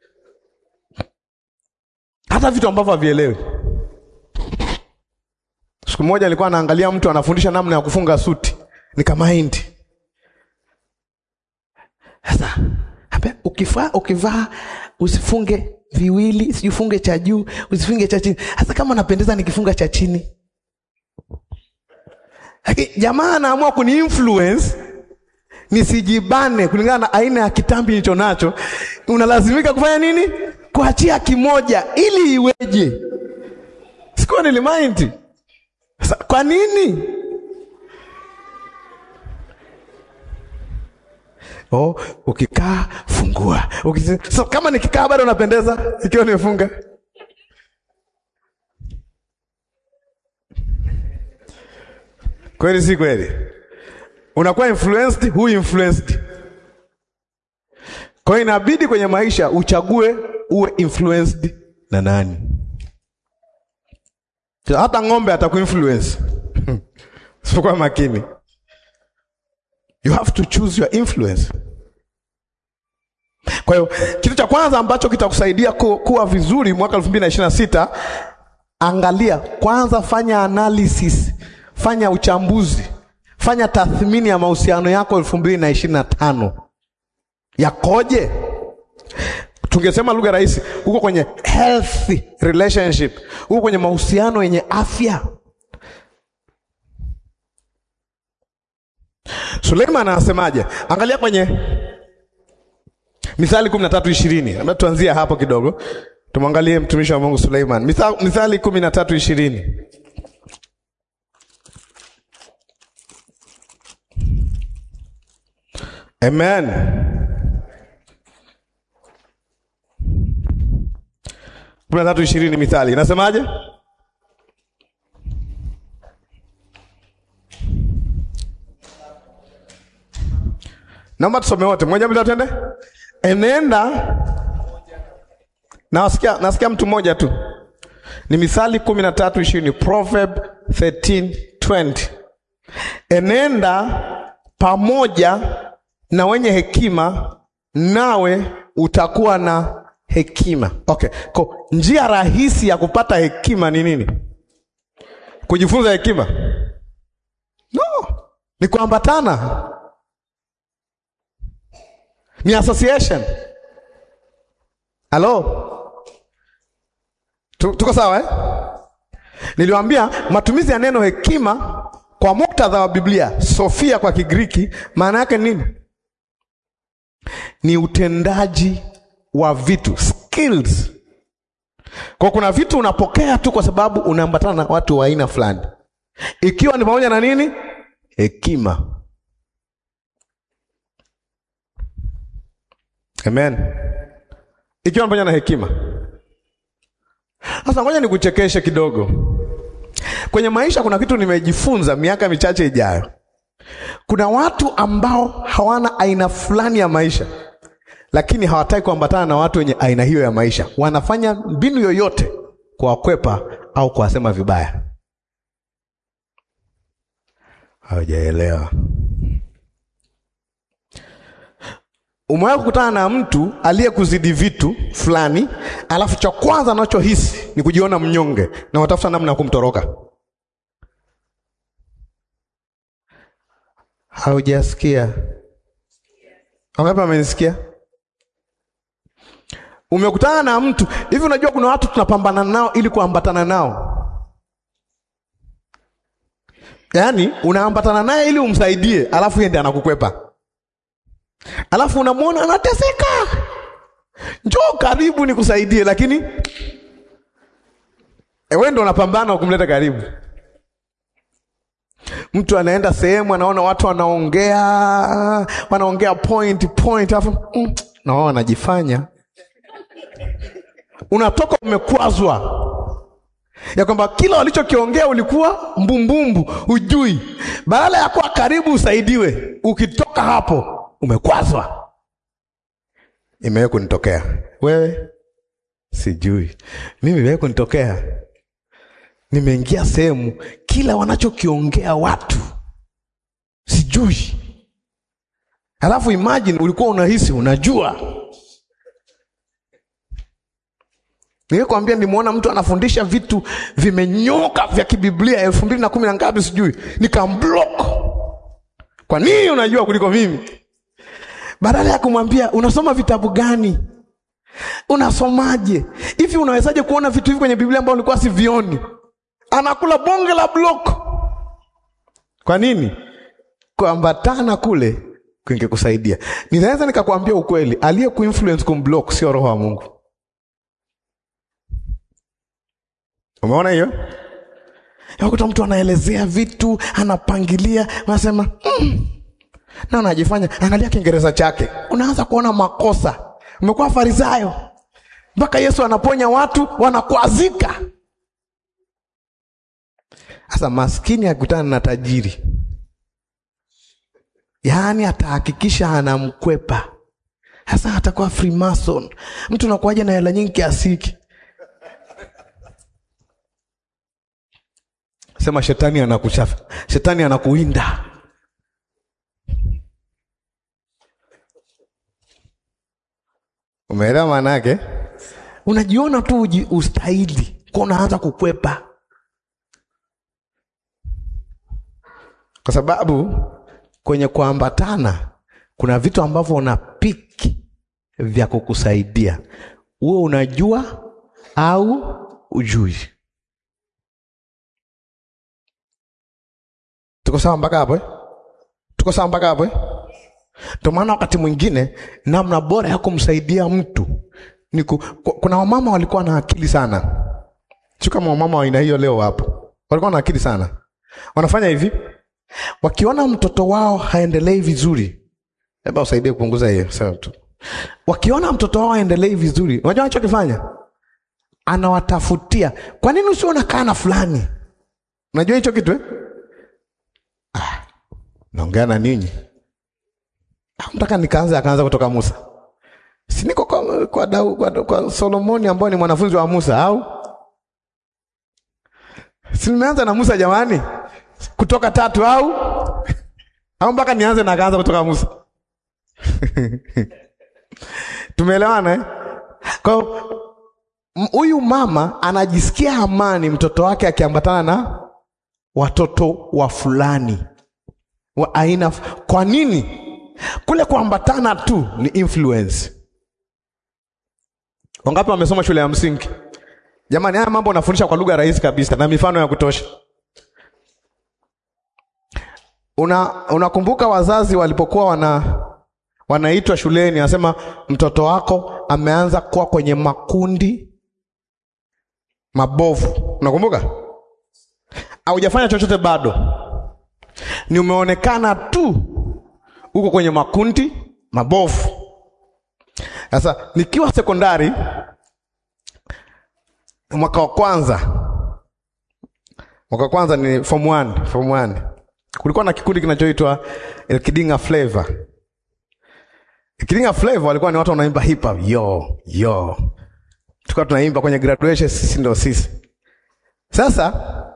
Hata vitu ambavyo havielewi. Siku moja alikuwa anaangalia mtu anafundisha namna ya kufunga suti, nikamaindi. Sasa hapa ukivaa ukivaa usifunge viwili, sijifunge cha juu, usifunge cha chini. Hasa kama napendeza nikifunga cha chini. Lakini jamaa anaamua kuni influence nisijibane kulingana na aina ya kitambi nilicho nacho. Unalazimika kufanya nini? Kuachia kimoja ili iweje? Sikuwa nilimind. Sasa kwa nini? Oh, ukikaa fungua. Ukisi... So, kama nikikaa bado napendeza ikiwa nimefunga. Kweli si kweli? Unakuwa influenced, who influenced? Kwa hiyo inabidi kwenye maisha uchague uwe influenced na nani. Hata ng'ombe atakuinfluence usipokuwa makini. You have to choose your influence. Kwa hiyo kitu cha kwanza ambacho kitakusaidia ku, kuwa vizuri mwaka 2026 angalia kwanza, fanya analysis, fanya uchambuzi, fanya tathmini ya mahusiano yako 2025 yakoje? Tungesema lugha rahisi, uko kwenye healthy relationship, uko kwenye mahusiano yenye afya. Suleiman anasemaje? Angalia kwenye Mithali kumi na tatu ishirini. Labda tuanzie hapo kidogo. Tumwangalie mtumishi wa Mungu Suleiman, Mitha- Mithali kumi na tatu ishirini. Amen. kumi na tatu ishirini Mithali inasemaje? Naomba tusome wote, moja mbili tatu, twende. Enenda nasikia, nasikia mtu mmoja tu, ni Mithali kumi na tatu ishirini Proverb 13:20 enenda pamoja na wenye hekima, nawe utakuwa na hekima. Okay, ko njia rahisi ya kupata hekima ni nini? Kujifunza hekima? No, ni kuambatana ni association. Halo, Tu- tuko sawa eh? Niliwaambia matumizi ya neno hekima kwa muktadha wa Biblia, Sofia kwa Kigiriki, maana yake nini? Ni utendaji wa vitu, skills. Kwa kuna vitu unapokea tu kwa sababu unaambatana na watu wa aina fulani, ikiwa ni pamoja na nini? Hekima. Amen. Ikiwa pamoja na hekima. Sasa ngoja nikuchekeshe kidogo. Kwenye maisha kuna kitu nimejifunza miaka michache ijayo. Kuna watu ambao hawana aina fulani ya maisha, lakini hawataki kuambatana na watu wenye aina hiyo ya maisha. Wanafanya mbinu yoyote kuwakwepa au kuwasema vibaya. Hawajaelewa. Umewahi kukutana na mtu aliyekuzidi vitu fulani, alafu cha kwanza anachohisi ni kujiona mnyonge na watafuta namna ya kumtoroka. Haujasikia? Wangapi amenisikia? Umekutana na mtu hivi, unajua kuna watu tunapambana nao ili kuambatana nao, yaani unaambatana naye ili umsaidie, alafu yeye ndiye anakukwepa alafu unamwona anateseka, njoo karibu nikusaidie, lakini wewe ndo unapambana kumleta karibu. Mtu anaenda sehemu, anaona watu wanaongea wanaongea point point, alafu mm, na wao wanajifanya. Unatoka umekwazwa ya kwamba kila walichokiongea ulikuwa mbumbumbu, hujui. Badala ya kuwa karibu usaidiwe, ukitoka hapo umekwazwa. Imewahi kunitokea wewe? Sijui mimi, imewahi kunitokea. Nimeingia sehemu, kila wanachokiongea watu sijui, halafu imagine ulikuwa unahisi unajua. Nilikwambia nimeona mtu anafundisha vitu vimenyoka vya kibiblia elfu mbili na kumi na ngapi sijui, nikamblock. Kwa nini unajua kuliko mimi? Badala ya kumwambia unasoma vitabu gani, unasomaje hivi, unawezaje kuona vitu hivi kwenye Biblia ambao ulikuwa sivioni? Anakula bonge la block. Kwa nini? Kuambatana kule kungekusaidia. Ninaweza nikakwambia ukweli, aliye kuinfluence kumblock sio roho wa Mungu. Umeona hiyo? Yakuta mtu anaelezea vitu, anapangilia, unasema mm, na anajifanya, angalia Kiingereza chake, unaanza kuona makosa. Umekuwa Farisayo mpaka Yesu anaponya watu wanakwazika. Sasa maskini akutana na tajiri, yaani atahakikisha anamkwepa. Sasa atakuwa Freemason. Mtu unakuwaje na hela nyingi kiasi hiki? Sema shetani anakuchafa, shetani anakuinda. Umeelewa maana yake? Unajiona tu uji- ustahili, kwa unaanza kukwepa, kwa sababu kwenye kuambatana kuna vitu ambavyo una piki vya kukusaidia uwe unajua au ujui. Tuko sawa mpaka hapo eh? Tuko sawa mpaka hapo eh? Ndio maana wakati mwingine namna bora ya kumsaidia mtu ni ku, ku- kuna wamama walikuwa na akili sana, sio kama wamama wa aina hiyo leo wapo, walikuwa na akili sana. Wanafanya hivi, wakiona mtoto wao haendelei vizuri, labda usaidie kupunguza hiyo sawa tu. Wakiona mtoto wao haendelei vizuri, unajua anachokifanya anawatafutia, kwa nini usio unakaa na fulani? Unajua hicho kitu eh? Ah, naongea na ninyi Mtaka nikaanza akaanza kutoka Musa. Si niko kwa, kwa, Dau, kwa, kwa Solomoni ambaye ni mwanafunzi wa Musa au? Si nimeanza na Musa jamani? Kutoka tatu au? Au mpaka nianze na akaanza kutoka Musa? Tumeelewana eh? Kwa hiyo, m- huyu mama anajisikia amani mtoto wake akiambatana na watoto wa fulani wa aina. Kwa nini? Kule kuambatana tu ni influence. Wangapi wamesoma shule ya msingi? Jamani, haya mambo unafundisha kwa lugha rahisi kabisa na mifano ya kutosha. Una unakumbuka wazazi walipokuwa wana wanaitwa shuleni, anasema mtoto wako ameanza kuwa kwenye makundi mabovu. Unakumbuka? Haujafanya chochote bado, ni umeonekana tu uko kwenye makundi mabovu. Sasa nikiwa sekondari mwaka wa kwanza, mwaka wa kwanza ni form 1, form 1. Kulikuwa na kikundi kinachoitwa Elkidinga Flavor. Elkidinga Flavor walikuwa ni watu wanaimba hip hop, yo yo. Tulikuwa tunaimba kwenye graduation, sisi ndio sisi. Sasa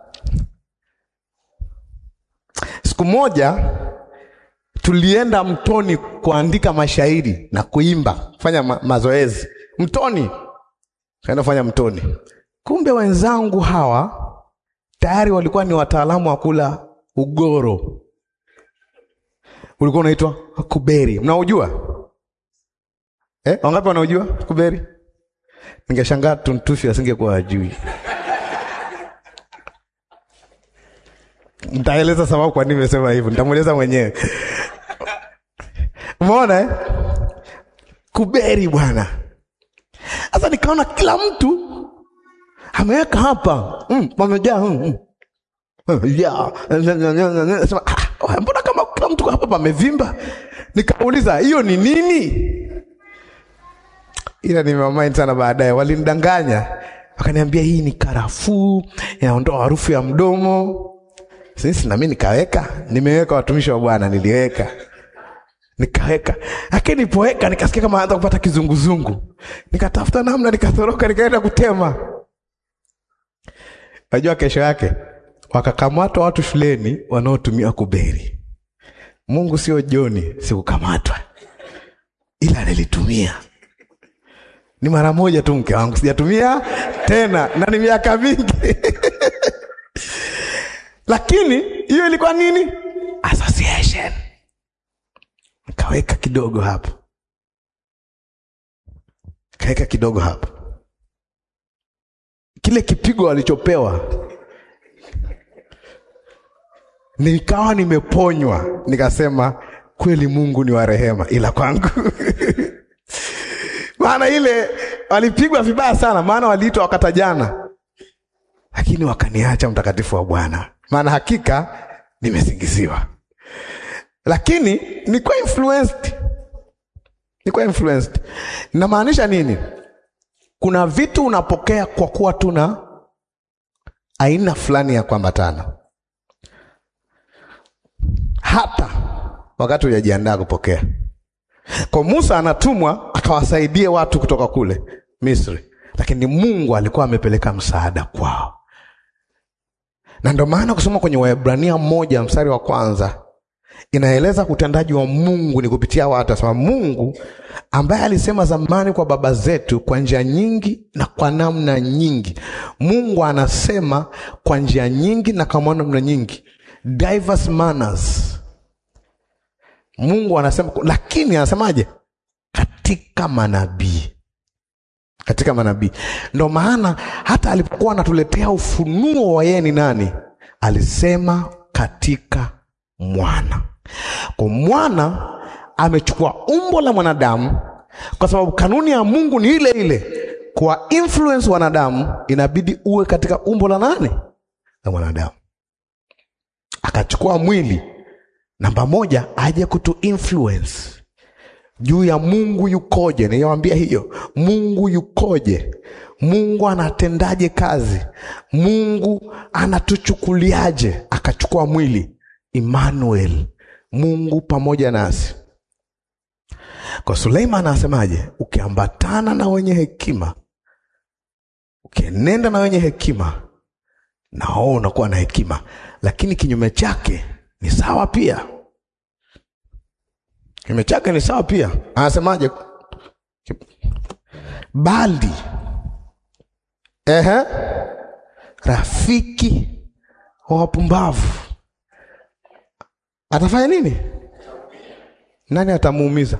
siku moja tulienda mtoni kuandika mashairi na kuimba, kufanya ma mazoezi mtoni, kaenda kufanya mtoni. Kumbe wenzangu hawa tayari walikuwa ni wataalamu wa kula ugoro, ulikuwa unaitwa kuberi. Mnaujua eh? Wangapi wanaujua kuberi? Ningeshangaa tuntufi asingekuwa ajui. Nitaeleza sababu kwa nini nimesema hivyo, nitamweleza mwenyewe. Umeona eh? Kuberi bwana. Sasa nikaona kila mtu ameweka hapa mm, wamejaa mm, mm. yeah. Sema, ah, mbona kama kila mtu hapa pamevimba? Nikauliza hiyo ni nini? Ila nimewamind sana baadaye, walinidanganya wakaniambia hii ni karafuu, inaondoa harufu ya mdomo. Sisi na mimi nikaweka, nimeweka watumishi wa Bwana, niliweka nikaweka, lakini nilipoweka nikasikia kama anza kupata kizunguzungu, nikatafuta namna, nikatoroka, nikaenda kutema. Najua kesho yake wakakamatwa watu shuleni wanaotumia kuberi. Mungu sio Joni, sikukamatwa, ila nilitumia ni mara moja tu, mke wangu, sijatumia tena na ni miaka mingi lakini hiyo ilikuwa nini? Association. Nikaweka kidogo hapo, kaweka kidogo hapo, kile kipigo walichopewa nikawa nimeponywa, nikasema kweli Mungu ni wa rehema, ila kwangu maana ile walipigwa vibaya sana, maana waliitwa wakatajana, lakini wakaniacha mtakatifu wa Bwana, maana hakika nimesingiziwa, lakini nilikuwa influenced, nilikuwa influenced. Inamaanisha nini? Kuna vitu unapokea kwa kuwa tuna aina fulani ya kuambatana, hata wakati hujajiandaa kupokea. Kwa Musa anatumwa akawasaidie watu kutoka kule Misri, lakini Mungu alikuwa amepeleka msaada kwao, na ndio maana kusoma kwenye Waebrania moja mstari wa kwanza inaeleza utendaji wa Mungu ni kupitia watu. Asema Mungu ambaye alisema zamani kwa baba zetu kwa njia nyingi na kwa namna nyingi. Mungu anasema kwa njia nyingi na kwa namna nyingi, diverse manners. Mungu anasema, lakini anasemaje? Katika manabii, katika manabii. Ndo maana hata alipokuwa anatuletea ufunuo wa yeye ni nani, alisema katika mwana. Kwa mwana amechukua umbo la mwanadamu kwa sababu kanuni ya Mungu ni ile ile. Kwa influence wanadamu, inabidi uwe katika umbo la nani? La mwanadamu. Akachukua mwili namba moja, aje kutu influence juu ya Mungu yukoje. Niliwaambia hiyo, Mungu yukoje, Mungu anatendaje kazi, Mungu anatuchukuliaje. Akachukua mwili, Emmanuel, Mungu pamoja nasi. Kwa Suleiman anasemaje? Ukiambatana na wenye hekima, ukienenda na wenye hekima, na wao unakuwa na hekima, lakini kinyume chake ni sawa pia. Kinyume chake ni sawa pia. Anasemaje? Bali ehe, rafiki wa wapumbavu atafanya nini? Nani atamuumiza?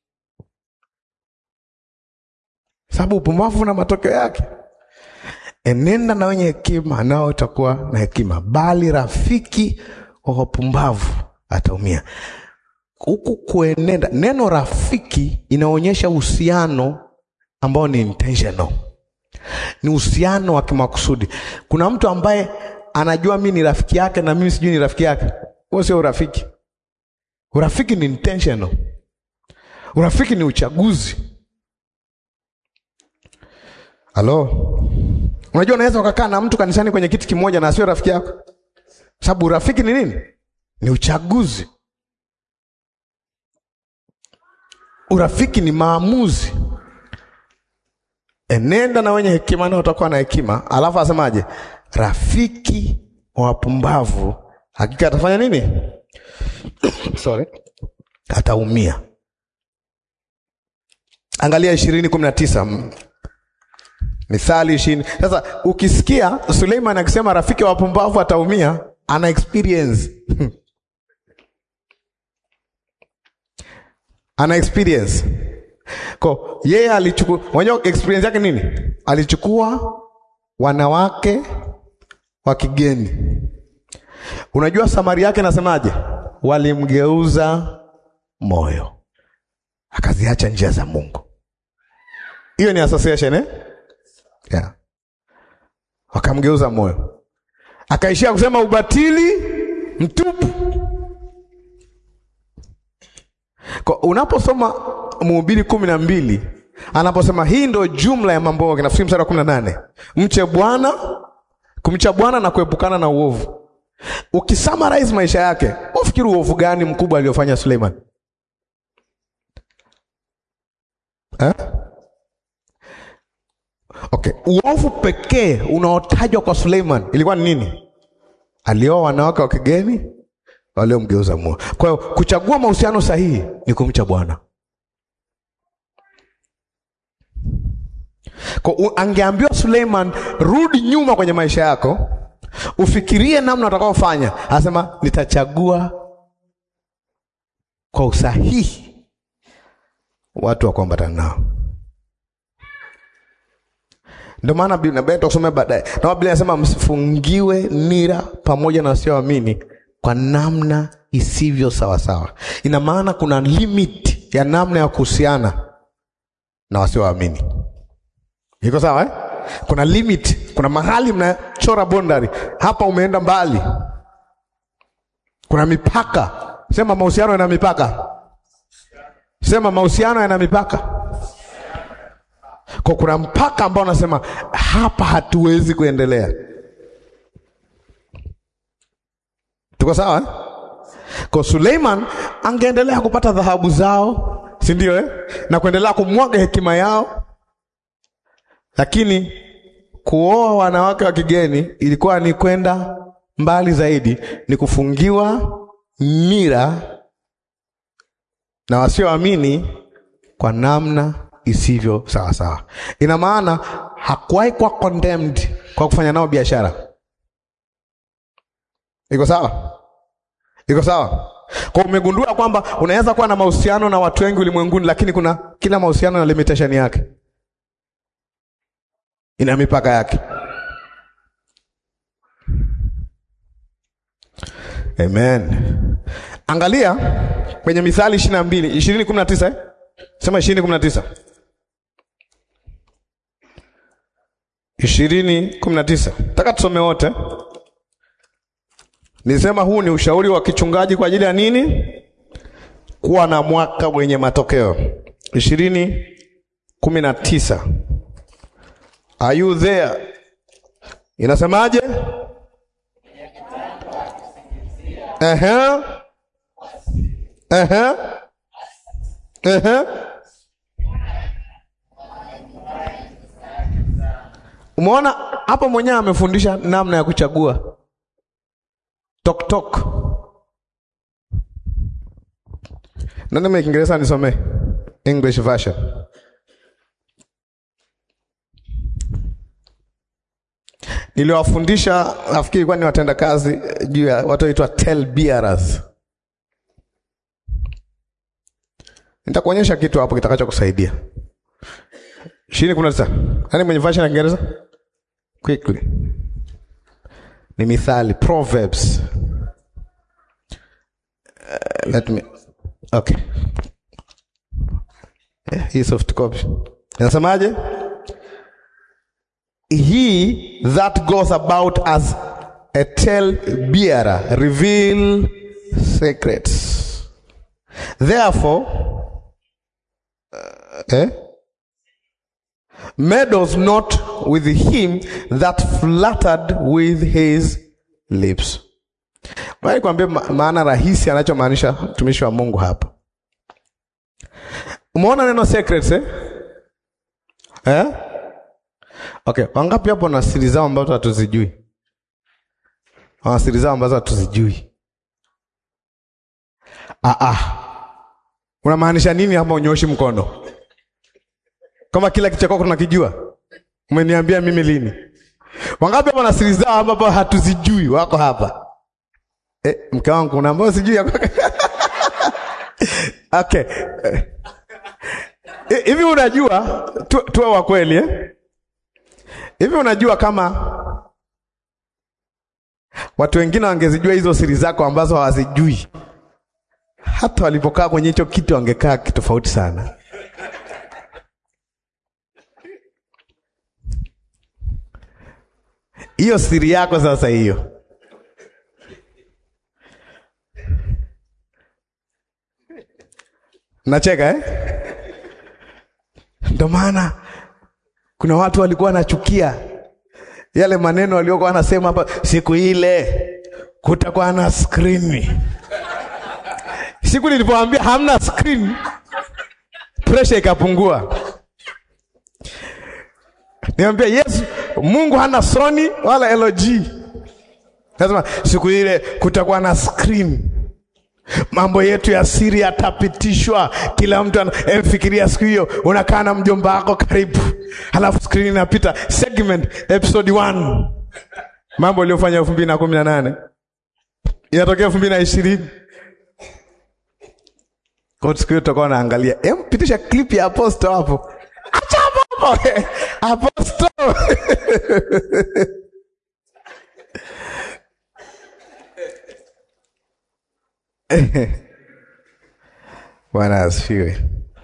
Sababu upumbavu na matokeo yake. Enenda na wenye hekima, nao utakuwa na hekima, bali rafiki wa wapumbavu ataumia. Huku kuenenda, neno rafiki inaonyesha uhusiano ambao ni intentional, ni uhusiano wa kimakusudi. Kuna mtu ambaye anajua mimi ni rafiki yake na mimi sijui ni rafiki yake, huo sio urafiki. Urafiki ni intentional. Urafiki ni uchaguzi. Halo, unajua unaweza ukakaa na mtu kanisani kwenye kiti kimoja na asiwe rafiki yako, sababu urafiki ni nini? Ni uchaguzi. Urafiki ni maamuzi. Enenda na wenye hekima nao utakuwa na hekima. Alafu asemaje? Rafiki wa wapumbavu hakika atafanya nini? Sorry, ataumia. Angalia ishirini kumi na tisa Mithali ishirini. Sasa ukisikia Suleiman akisema rafiki wa wapumbavu ataumia, ana experience ana experience ko yeye alichukua, unajua experience yake nini? Alichukua wanawake wa kigeni. Unajua samari yake nasemaje? Walimgeuza moyo, akaziacha njia za Mungu. Hiyo ni association eh? Yeah. Wakamgeuza moyo, akaishia kusema ubatili mtupu. Kwa unaposoma Mhubiri kumi na mbili anaposema hii ndo jumla ya mambo yake, nafikiri mstari wa kumi na nane mche Bwana, kumcha Bwana na kuepukana na uovu. Ukisummarize maisha yake, ufikiri uovu gani mkubwa aliofanya Suleiman eh? Okay, uovu pekee unaotajwa kwa Suleiman ilikuwa ni nini? Alioa wanawake wa kigeni waliomgeuza moyo. Kwa hiyo kuchagua mahusiano sahihi ni kumcha Bwana. Kwa angeambiwa Suleiman, rudi nyuma kwenye maisha yako, ufikirie namna utakaofanya. Anasema nitachagua kwa usahihi watu wa kuambatana nao. Ndio maana Biblia tutasomea baadaye, na Biblia inasema msifungiwe nira pamoja na wasioamini kwa namna isivyo sawasawa. Ina maana kuna limit ya namna ya kuhusiana na wasioamini. Iko sawa eh? Kuna limit, kuna mahali mnachora bondari, hapa umeenda mbali. Kuna mipaka. Sema mahusiano yana mipaka. Sema mahusiano yana mipaka. Kwa kuna mpaka ambao unasema hapa hatuwezi kuendelea. Tuko sawa eh? Kwa Suleiman angeendelea kupata dhahabu zao, si ndio eh? Na kuendelea kumwaga hekima yao, lakini kuoa wanawake wa kigeni ilikuwa ni kwenda mbali zaidi, ni kufungiwa nira na wasioamini kwa namna isivyo sawa sawa. Ina maana hakuwahi kuwa condemned kwa kufanya nao biashara. Iko sawa? Iko sawa? Kwa umegundua kwamba unaweza kuwa na mahusiano na watu wengi ulimwenguni, lakini kuna kila mahusiano na limitation yake, ina mipaka yake. Amen. Angalia kwenye Mithali ishirini na mbili ishirini kumi na tisa eh? Sema ishirini kumi na tisa ishirini kumi na tisa Nataka tusome wote. Nisema huu ni ushauri wa kichungaji kwa ajili ya nini? Kuwa na mwaka wenye matokeo. ishirini kumi na tisa Are you there? Inasemaje? Ehe. Ehe. Ehe. Umeona hapo mwenyewe amefundisha namna ya kuchagua tok tok. Nani mwenye Kiingereza nisomee English version. Niliwafundisha nafikiri kwa ni watenda kazi juu ya watu waitwa tell bearers. Nitakuonyesha kitu hapo kitakacho kusaidia. Ishirini kumi na tisa. Nani mwenye version ya Kiingereza? Quickly. Ni mithali, Proverbs. Uh, let me. Okay. Yeah, hii soft copy. Inasemaje? He that goes about as a tale bearer reveal secrets. Therefore, uh, eh? meddles not with him that flattered with his lips. Bali kuambia ma- maana rahisi anachomaanisha mtumishi wa Mungu hapa. Umeona neno secrets eh? Eh? Okay, wangapi hapo na siri zao ambazo hatuzijui? Wana siri zao ambazo hatuzijui. Ah ah. Unamaanisha nini hapa unyoshi mkono? Kama kila kitu chako tunakijua. Umeniambia mimi lini? Wangapi hapa na siri zao ambapo hatuzijui wako hapa? Eh, mke wangu kuna ambao sijui ya kwako. Okay. Eh, Hivi unajua tu, tuwe wa kweli eh? Hivi unajua kama watu wengine wangezijua hizo siri zako ambazo hawazijui, hata walipokaa kwenye hicho kiti wangekaa kitofauti sana. Hiyo siri yako sasa, hiyo nacheka eh? Ndio maana kuna watu walikuwa wanachukia yale maneno waliokuwa wanasema hapa, siku ile kutakuwa na skrini. Siku nilipoambia hamna skrini, presha ikapungua. Niambia Yesu, Mungu hana Sony wala LG. Nasema siku ile kutakuwa na skrini mambo yetu ya siri yatapitishwa. Kila mtu anamfikiria siku hiyo, unakaa na mjomba wako karibu, halafu skrini inapita segment episode 1 mambo aliyofanya elfu mbili na kumi na nane inatokea elfu mbili na ishirini kwa siku hiyo tutakuwa naangalia, em, pitisha clip ya aposto hapo, acha hapo aposto Bwana asifiwe.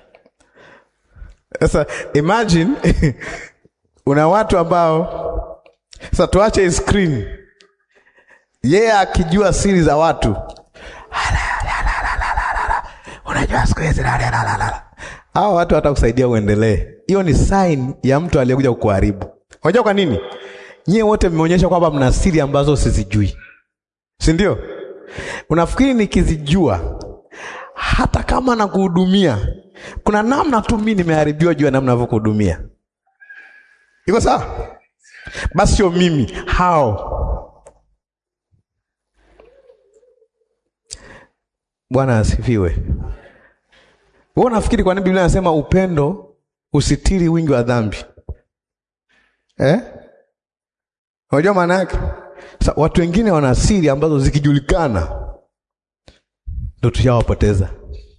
Sasa imagine una watu ambao sasa, tuache hii screen, yeye akijua siri za watu, unajua siku hizi hao watu hatakusaidia uendelee. Hiyo ni sign ya mtu aliyekuja kukuharibu. Unajua kwa nini? Nyie wote mmeonyesha kwamba mna siri ambazo sizijui, si ndio? Unafikiri nikizijua hata kama nakuhudumia, kuna namna tu mimi nimeharibiwa juu ya namna navyokuhudumia. Iko sawa? Basi sio mimi, hao. Bwana asifiwe. Wewe unafikiri kwa nini Biblia inasema upendo usitiri wingi wa dhambi eh? Unajua maana yake? Sasa watu wengine wana siri ambazo zikijulikana ndo tushawapoteza.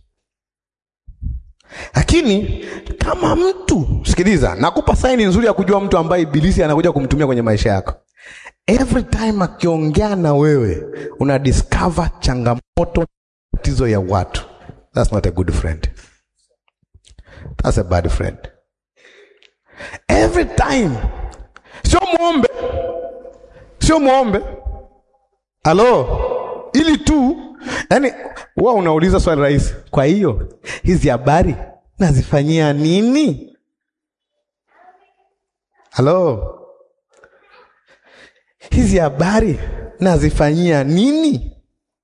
Lakini kama mtu, sikiliza, nakupa saini nzuri ya kujua mtu ambaye ibilisi anakuja kumtumia kwenye maisha yako. Every time akiongea na wewe una discover changamoto, tatizo ya watu. That's not a good friend. That's a bad friend. Every time. Sio muombe, sio muombe. Halo, ili tu yani, huwa unauliza swali rahisi. Kwa hiyo hizi habari nazifanyia nini? Halo, hizi habari nazifanyia nini?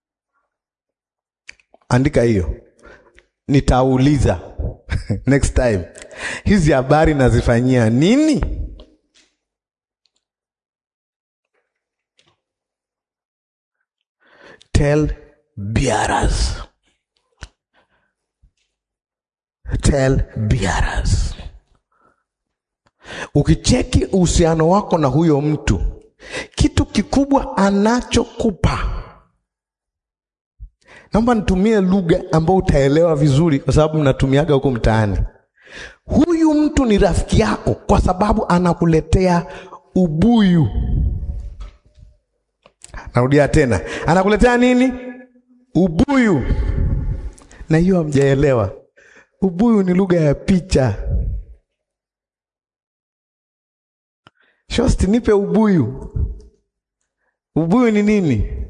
Andika hiyo, nitauliza next time, hizi habari nazifanyia nini? Tell bearers, tell bearers. Ukicheki uhusiano wako na huyo mtu, kitu kikubwa anachokupa, naomba nitumie lugha ambayo utaelewa vizuri, kwa sababu mnatumiaga huko mtaani. Huyu mtu ni rafiki yako kwa sababu anakuletea ubuyu. Narudia tena, anakuletea nini? Ubuyu. Na hiyo hamjaelewa, ubuyu ni lugha ya picha. Shosti, nipe ubuyu. Ubuyu ni nini?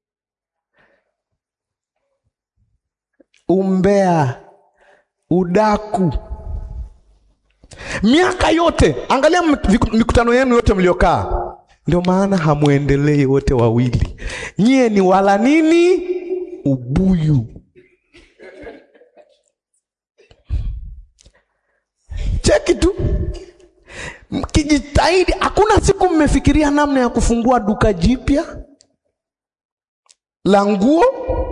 Umbea, udaku. Miaka yote, angalia mikutano yenu yote mliokaa, ndio maana hamwendelei wote wawili. Nyie ni wala nini? Ubuyu. Cheki tu mkijitahidi, hakuna siku mmefikiria namna ya kufungua duka jipya la nguo.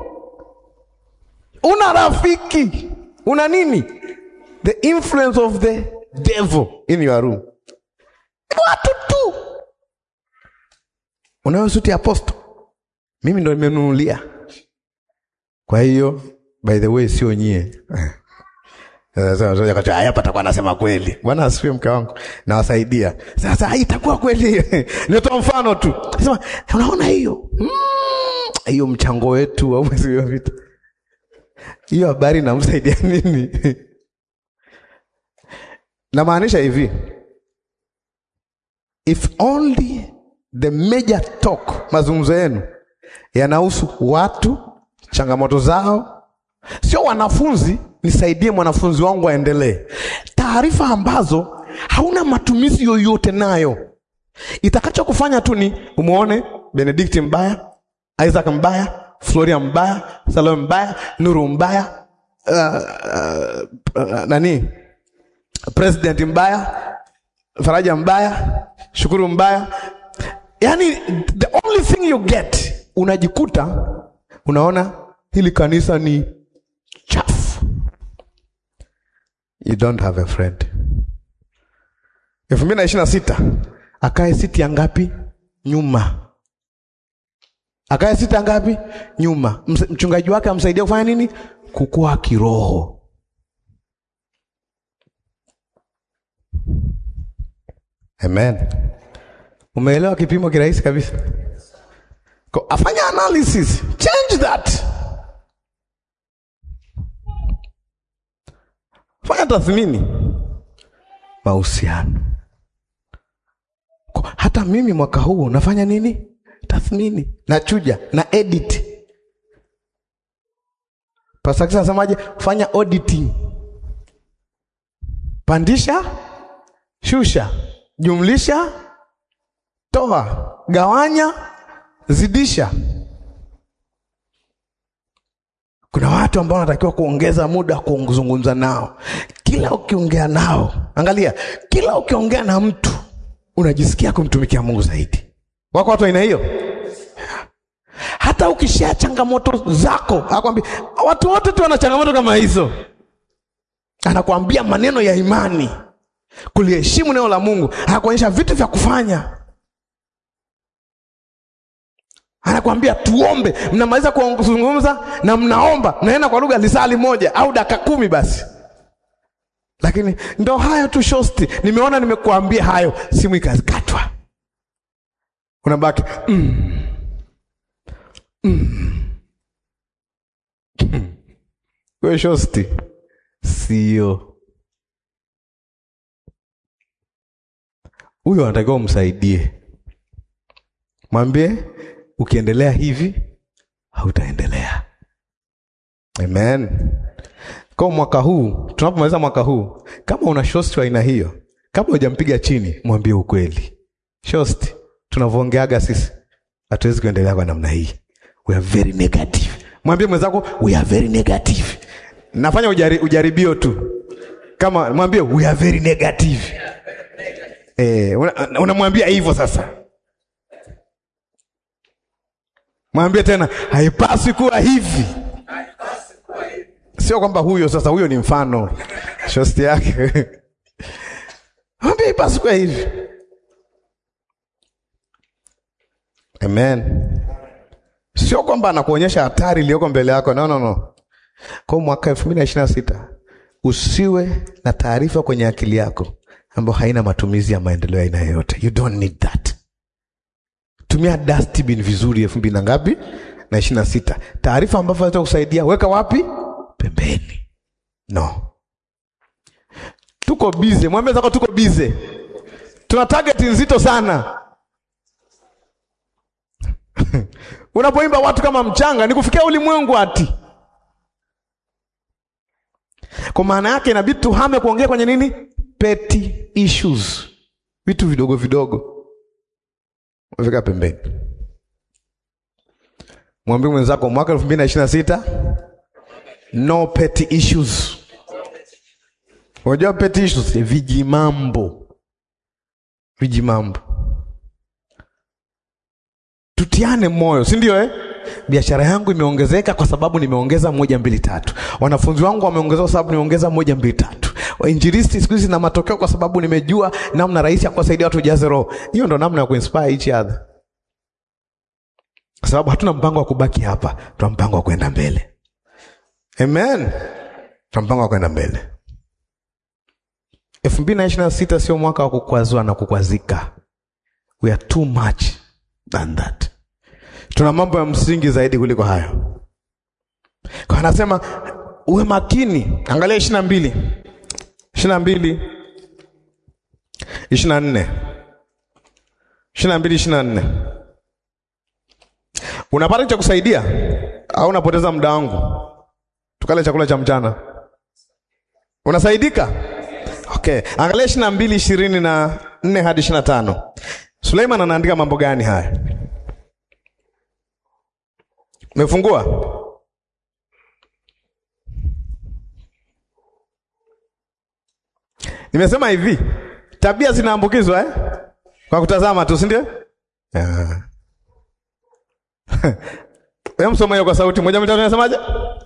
Una rafiki, una nini? The influence of the devil in your room. Watu tu. Unayo suti ya aposto, mimi ndo nimenunulia. Kwa hiyo by the way, sio nyie hapa takuwa nasema kweli. Bwana asifiwe, mke wangu, nawasaidia sasa. Itakuwa kweli nitoa mfano tu, sema unaona hiyo hiyo, mm, mchango wetu wa mwezi uliopita, hiyo habari namsaidia nini? Namaanisha hivi, if only the major talk, mazungumzo yenu yanahusu watu, changamoto zao, sio wanafunzi nisaidie mwanafunzi wangu aendelee. Taarifa ambazo hauna matumizi yoyote nayo, itakacho kufanya tu ni umwone Benedikti mbaya, Isaac mbaya, Floria mbaya, Salome mbaya, Nuru mbaya, uh, uh, uh, nani president mbaya, Faraja mbaya, Shukuru mbaya. Yani the only thing you get, unajikuta unaona hili kanisa ni chafu. You don't have a friend. elfu mbili na ishirini na sita akae siti ya ngapi? Nyuma. Akae siti ya ngapi? Nyuma. Mchungaji wake amsaidia kufanya nini? Kukua kiroho. Amen. Umeelewa kipimo kirahisi kabisa. Ko, afanya analysis. Change that. Fanya tathmini mahusiano. Hata mimi mwaka huu nafanya nini? Tathmini, nachuja na edit. Pastor Kisa anasemaje? Fanya auditing, pandisha, shusha, jumlisha, toa, gawanya, zidisha. Kuna watu ambao wanatakiwa kuongeza muda kuzungumza nao. Kila ukiongea nao, angalia, kila ukiongea na mtu unajisikia kumtumikia Mungu zaidi. Wako watu aina hiyo. Hata ukishia changamoto zako, akwambia watu wote tu wana changamoto kama hizo, anakuambia maneno ya imani, kuliheshimu neno la Mungu, anakuonyesha vitu vya kufanya anakwambia tuombe. Mnamaliza kuzungumza na mnaomba, naenda kwa lugha lisali moja au dakika kumi basi. Lakini ndo hayo tu shosti, nimeona nimekuambia hayo, simu ikakatwa, unabaki mm. Mm. We shosti, sio huyo anatakiwa umsaidie, mwambie ukiendelea hivi hautaendelea. Amen. Kwa mwaka huu tunapomaliza mwaka huu, kama una shosti wa aina hiyo, kabla hujampiga chini, mwambie ukweli. Shosti, tunavyoongeaga sisi hatuwezi kuendelea kwa namna hii, we are very negative. Mwambie mwenzako we are very negative. Nafanya ujari, ujaribio tu, kama mwambie we are very negative. Eh, una- unamwambia hivyo sasa. Mwambie tena haipaswi kuwa hivi. Sio kwamba huyo sasa, huyo ni mfano shosti yake. Mwambie haipaswi kuwa hivi. Amen. Sio kwamba anakuonyesha hatari iliyoko mbele yako. No, no, no. Kwa mwaka elfu mbili na ishirini na sita usiwe na taarifa kwenye akili yako ambayo haina matumizi ya maendeleo ya aina yoyote. You don't need that. Tumia dustbin vizuri elfu mbili na ngapi na ishirini na sita. Taarifa ambavyo zinaweza kusaidia weka wapi? Pembeni. No, tuko bize. Mwambie zako tuko bize, tuna target nzito sana. Unapoimba watu kama mchanga, ni kufikia ulimwengu ati. Kwa maana yake inabidi tuhame kuongea kwenye nini? Petty issues, vitu vidogo vidogo, weka pembeni. Mwambie mwenzako mwaka elfu mbili na ishirini na sita no petty issues. Unajua petty issues, vijimambo, vijimambo. Tutiane moyo, si ndio eh? Biashara yangu imeongezeka kwa sababu nimeongeza moja mbili tatu. Wanafunzi wangu wameongezeka kwa sababu nimeongeza moja mbili tatu. Wainjilisti siku hizi na matokeo kwa sababu nimejua namna rahisi ya kuwasaidia watu jaze roho. Hiyo ndo namna ya kuinspire each other, kwa sababu hatuna mpango wa kubaki hapa, tuna mpango wa kwenda mbele. Amen, tuna mpango wa kwenda mbele. elfu mbili na ishirini na sita sio mwaka wa kukwazwa na kukwazika. We are too much than that. Tuna mambo ya msingi zaidi kuliko hayo. Kwa anasema uwe makini. Angalia ishirini na mbili ishirini na mbili ishirini na nne ishirini na mbili ishirini na nne Unapata cha kusaidia au unapoteza muda wangu? Tukale chakula cha mchana, unasaidika? Okay, angalia ishirini na mbili ishirini na nne hadi ishirini na tano Suleiman anaandika mambo gani haya? Umefungua? Nimesema hivi, tabia zinaambukizwa eh? Kwa kutazama tu, si ndio? Yeah. Wewe msoma hiyo kwa sauti moja mitatu, unasemaje?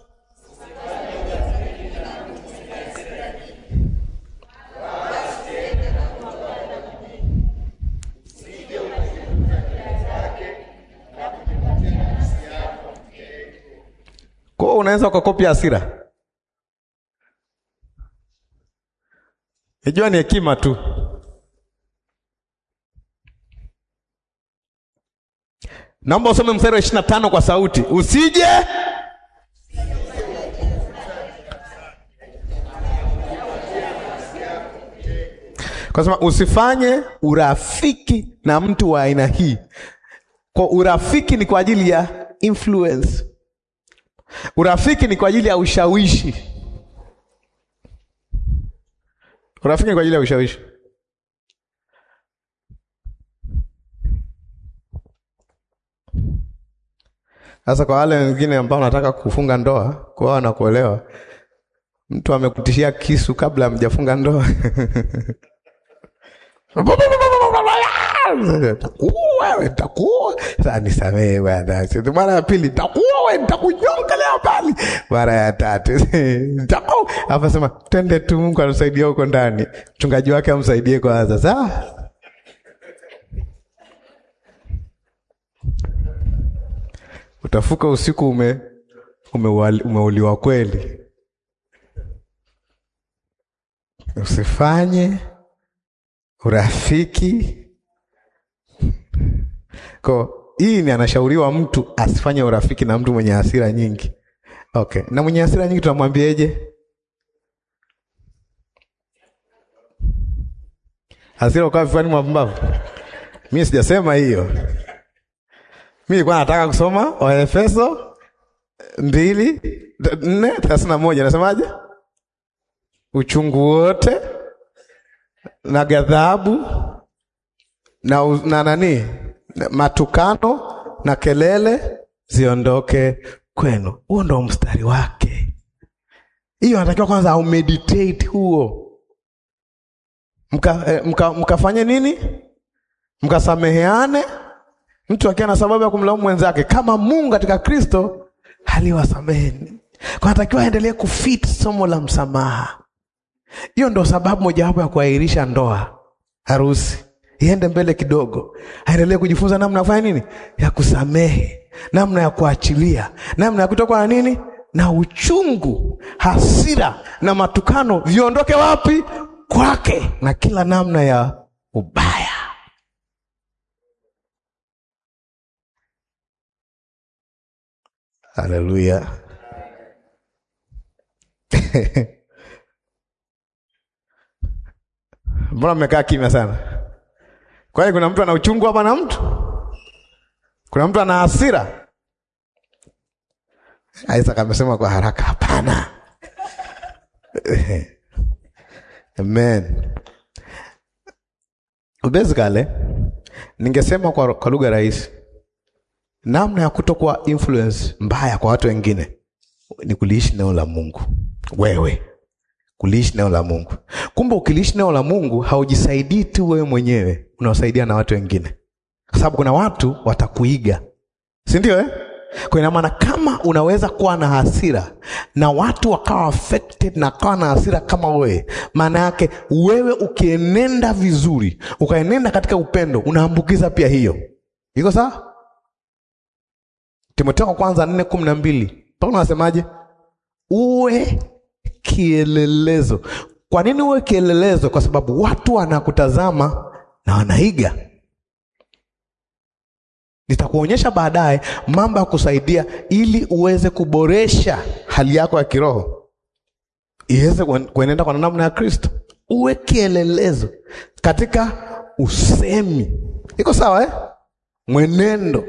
Kwa hiyo unaweza ukakopia hasira. Najua ni hekima tu. Naomba usome mstari wa ishirini na tano kwa sauti, usije kwa sema usifanye urafiki na mtu wa aina hii. Kwa urafiki ni kwa ajili ya influence. Urafiki ni kwa ajili ya ushawishi. Urafiki ni kwa ajili ya ushawishi. Sasa kwa wale wengine ambao wanataka kufunga ndoa, kuoa na kuolewa, mtu amekutishia kisu kabla hamjafunga ndoa takuwa wewe, takuwa sasa. Nisamehe bwana, mara ya pili takuwa wewe, nitakunyonga leo bali, mara ya tatu takuwa hapa. Sema twende tu, Mungu anasaidia huko ndani, mchungaji wake amsaidie kwanza. Sawa, utafuka usiku ume umeuliwa kweli. Usifanye urafiki ko hii ni anashauriwa mtu asifanye urafiki na mtu mwenye hasira nyingi. Okay, na mwenye hasira nyingi tunamwambieje? Hasira ukawa vifuani mwa pumbavu. Mimi sijasema hiyo. Mimi nilikuwa nataka kusoma Waefeso mbili nne thelathini na moja nasemaje? Uchungu wote na ghadhabu na, u- na nani na matukano na kelele ziondoke kwenu. Huo ndo mstari wake. Hiyo anatakiwa kwanza au meditate huo, mka, eh, mka, mkafanye nini? Mkasameheane, mtu akiwa na sababu ya kumlaumu mwenzake, kama Mungu katika Kristo aliwasameheni. Kwa anatakiwa aendelee kufit somo la msamaha. Hiyo ndo sababu mojawapo ya kuahirisha ndoa, harusi iende mbele kidogo, aendelee kujifunza namna ya kufanya nini, ya kusamehe, namna ya kuachilia, namna ya kutoka na nini na uchungu, hasira na matukano viondoke wapi? Kwake, na kila namna ya ubaya. Haleluya! Mbona mmekaa kimya sana? Kwani kuna mtu ana uchungu hapa na mtu? Kuna mtu ana hasira? Isaac amesema kwa haraka, hapana. Amen. Basically, ningesema kwa, kwa lugha rahisi, namna ya kutokuwa influence mbaya kwa watu wengine ni kuliishi neno la Mungu. Wewe kuliishi neno la Mungu. Kumbe ukiliishi neno la Mungu haujisaidii tu wewe mwenyewe, unawasaidia na watu wengine, kwa sababu kuna watu watakuiga, si ndio eh? Kwa ina maana kama unaweza kuwa na hasira na watu wakawa affected na kawa na hasira kama wewe, maana yake wewe ukienenda vizuri, ukaenenda katika upendo, unaambukiza pia hiyo. Iko sawa? Timotheo wa kwanza nne kumi na mbili Paulo anasemaje? Uwe kielelezo. Kwa nini uwe kielelezo? Kwa sababu watu wanakutazama na wanaiga. Nitakuonyesha baadaye mambo ya kusaidia ili uweze kuboresha hali yako ya kiroho iweze kuen- kuenenda kwa namna ya Kristo. Uwe kielelezo katika usemi, iko sawa eh? Mwenendo,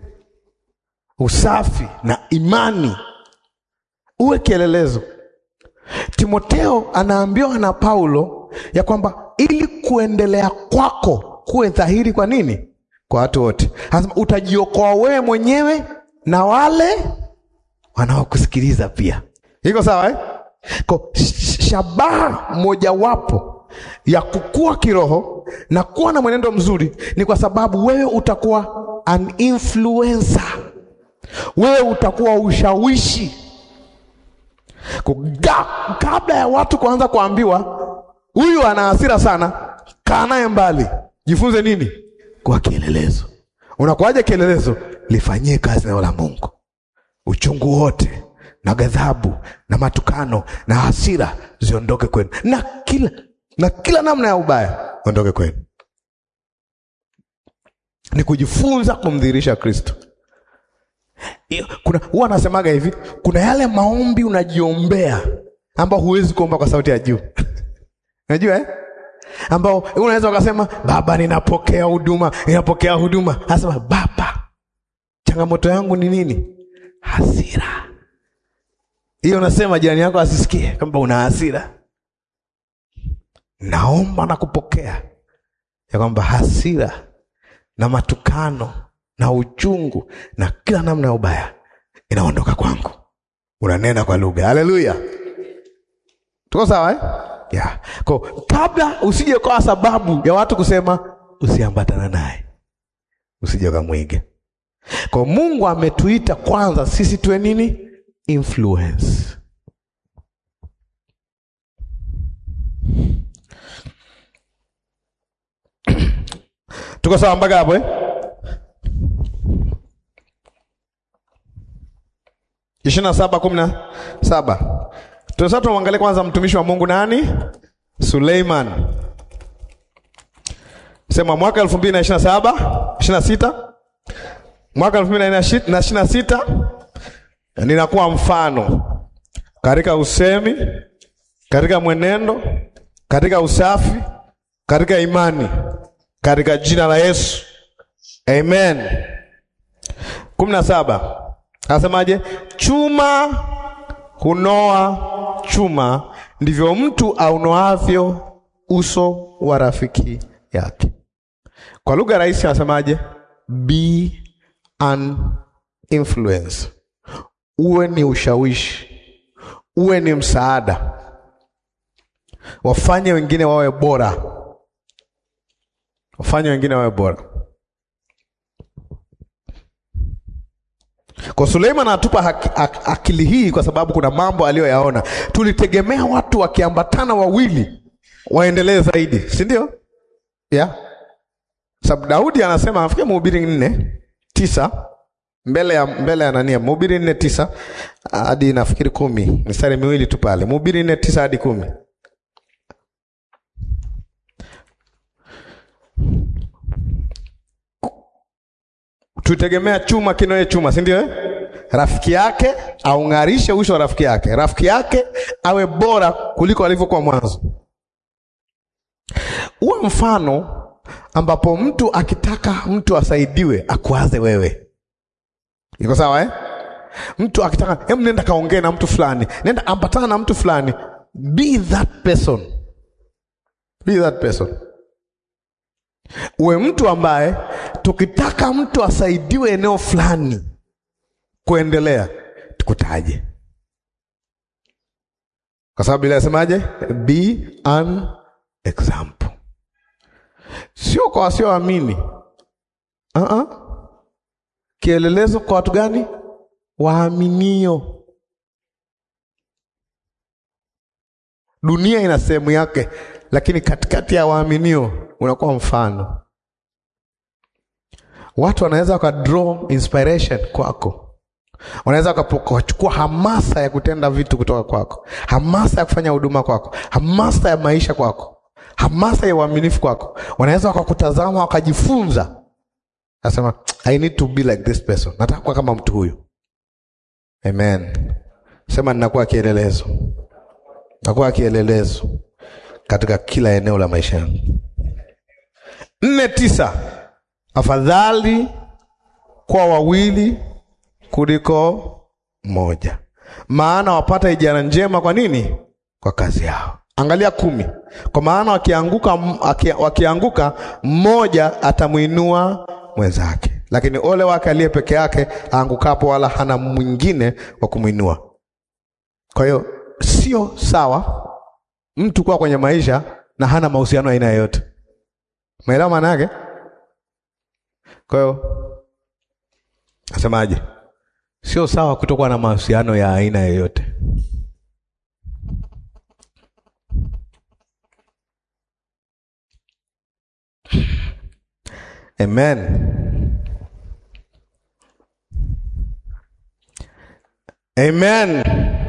usafi na imani, uwe kielelezo. Timoteo anaambiwa na Paulo ya kwamba ili kuendelea kwako kuwe dhahiri kwa nini? Kwa watu wote. Anasema utajiokoa wewe mwenyewe na wale wanaokusikiliza pia. Iko sawa eh? Kwa sh- shabaha mojawapo ya kukua kiroho na kuwa na mwenendo mzuri ni kwa sababu wewe utakuwa an influencer. Wewe utakuwa ushawishi Kuga, kabla ya watu kuanza kuambiwa huyu ana hasira sana, kaa naye mbali, jifunze nini? Kuwa kielelezo. Unakuwaje kielelezo? Lifanyie kazi neno la Mungu. Uchungu wote na ghadhabu na matukano na hasira ziondoke kwenu, na kila na kila namna ya ubaya ondoke kwenu. Ni kujifunza kumdhihirisha Kristo. Iyo, kuna huwa anasemaga hivi, kuna yale maombi unajiombea ambao huwezi kuomba kwa sauti ya juu unajua eh? ambao unaweza ukasema Baba, ninapokea huduma, ninapokea huduma. Anasema Baba, changamoto yangu ni nini? Hasira. Hiyo unasema jirani yako asisikie kwamba una hasira. Naomba na kupokea ya kwamba hasira na matukano na uchungu na kila namna ya ubaya inaondoka kwangu. Unanena kwa lugha. Haleluya, tuko sawa eh? Yeah. Kwa kabla usije kwa sababu ya watu kusema usiambatana naye, usije ukamwiga. Kwa Mungu ametuita kwanza sisi tuwe nini? Influence. Tuko sawa mpaka hapo eh? ishirini na saba kumi na saba tunasasa tumwangalie kwanza mtumishi wa Mungu nani? Suleiman. Sema mwaka elfu mbili na ishirini na saba ishirini na sita mwaka elfu mbili na ishirini na sita ninakuwa mfano katika usemi, katika mwenendo, katika usafi, katika imani katika jina la Yesu, amen. kumi na saba anasemaje? Chuma hunoa chuma, ndivyo mtu aunoavyo uso wa rafiki yake. Kwa lugha rahisi anasemaje? Be an influence, uwe ni ushawishi, uwe ni msaada, wafanye wengine wawe bora, wafanye wengine wawe bora. Kwa Suleiman anatupa haki- ak- akili hii kwa sababu kuna mambo aliyoyaona. Tulitegemea watu wakiambatana wawili waendelee zaidi, si ndio? Yeah. Sababu Daudi anasema nafikiri Mhubiri nne tisa mbele ya mbele ya nania, Mhubiri nne tisa hadi nafikiri kumi, mistari miwili tu pale, Mhubiri nne tisa hadi kumi. Tutegemea chuma kinoe chuma, si ndio? eh? Rafiki yake aung'arishe uso wa rafiki yake, rafiki yake awe bora kuliko alivyokuwa mwanzo. Uwe mfano ambapo mtu akitaka mtu asaidiwe akuaze wewe. Iko sawa eh? Mtu akitaka hem, nenda kaongee na mtu fulani, nenda ambatana na mtu fulani, be that person, be that person. Uwe mtu ambaye tukitaka mtu asaidiwe eneo fulani kuendelea, tukutaje, kwa sababu ile asemaje, be an example, sio kwa wasioamini. Uh-uh. Kielelezo kwa watu gani? Waaminio. Dunia ina sehemu yake, lakini katikati ya waaminio unakuwa mfano. Watu wanaweza wakadraw inspiration kwako, wanaweza wakachukua hamasa ya kutenda vitu kutoka kwako, hamasa ya kufanya huduma kwako, hamasa ya maisha kwako, hamasa ya uaminifu kwako. Wanaweza wakakutazama wakajifunza, nasema I need to be like this person, nataka kuwa kama mtu huyu. Amen. Sema ninakuwa kielelezo, nakuwa kielelezo katika kila eneo la maisha yangu. nne tisa afadhali kwa wawili kuliko moja, maana wapata ijara njema. Kwa nini? Kwa kazi yao. Angalia kumi, kwa maana wakianguka, waki- wakianguka mmoja atamwinua mwenzake, lakini ole wake aliye peke yake aangukapo, wala hana mwingine wa kumwinua. Kwa hiyo sio sawa mtu kuwa kwenye maisha na hana mahusiano aina yoyote. Umeelewa maana yake? Kwa hiyo nasemaje? Sio sawa kutokuwa na mahusiano ya aina yoyote. Amen. Amen.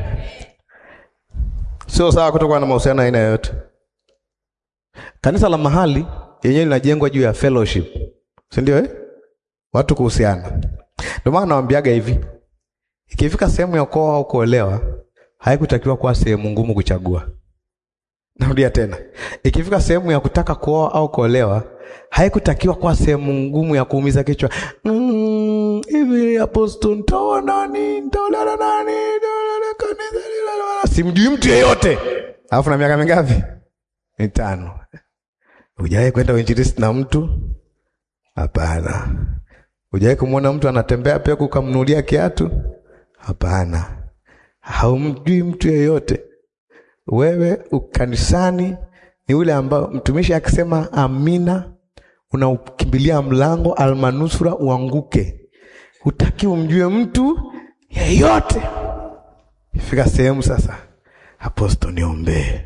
Sio sawa kutokuwa na mahusiano ya aina yoyote. Kanisa la mahali yenyewe linajengwa juu ya fellowship, si ndio eh? Watu kuhusiana. Ndio maana nawaambiaga hivi, ikifika sehemu ya kuoa au kuolewa, haikutakiwa kuwa sehemu ngumu kuchagua. Narudia tena, ikifika sehemu ya kutaka kuoa au kuolewa, haikutakiwa kuwa sehemu ngumu ya kuumiza kichwa. Mm, hivi apostle, nitaoa nani? Nitaolewa na nani? Nitaolewa kanisa lile- Simjui mtu yeyote, alafu na miaka mingapi? Mitano. Hujawahi kwenda uinjilisti na mtu? Hapana. Hujawahi kumwona mtu anatembea peku ukamnunulia kiatu? Hapana. Haumjui mtu yeyote. Wewe ukanisani ni ule ambao mtumishi akisema amina, unaukimbilia mlango almanusura uanguke. Hutaki umjue mtu yeyote. Fika sehemu sasa, aposto, niombee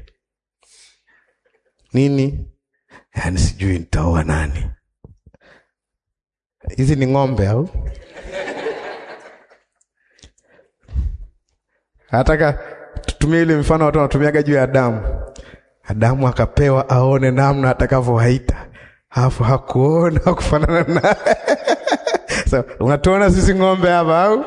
nini? Yaani sijui nitaoa nani. Hizi ni ng'ombe au? Nataka tutumie ile mfano watu wanatumiaga juu ya Adamu. Adamu akapewa aone namna atakavyowaita, alafu hakuona kufanana na so, unatuona sisi ng'ombe hapa au?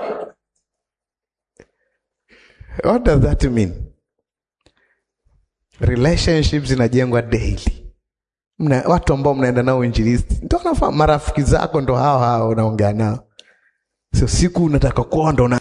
What does that mean? Relationships zinajengwa daily. mna, watu ambao mnaenda nao injilisti ndo wanafahamu, marafiki zako ndo hao hao unaongea nao, sio siku unataka kuwa ndo una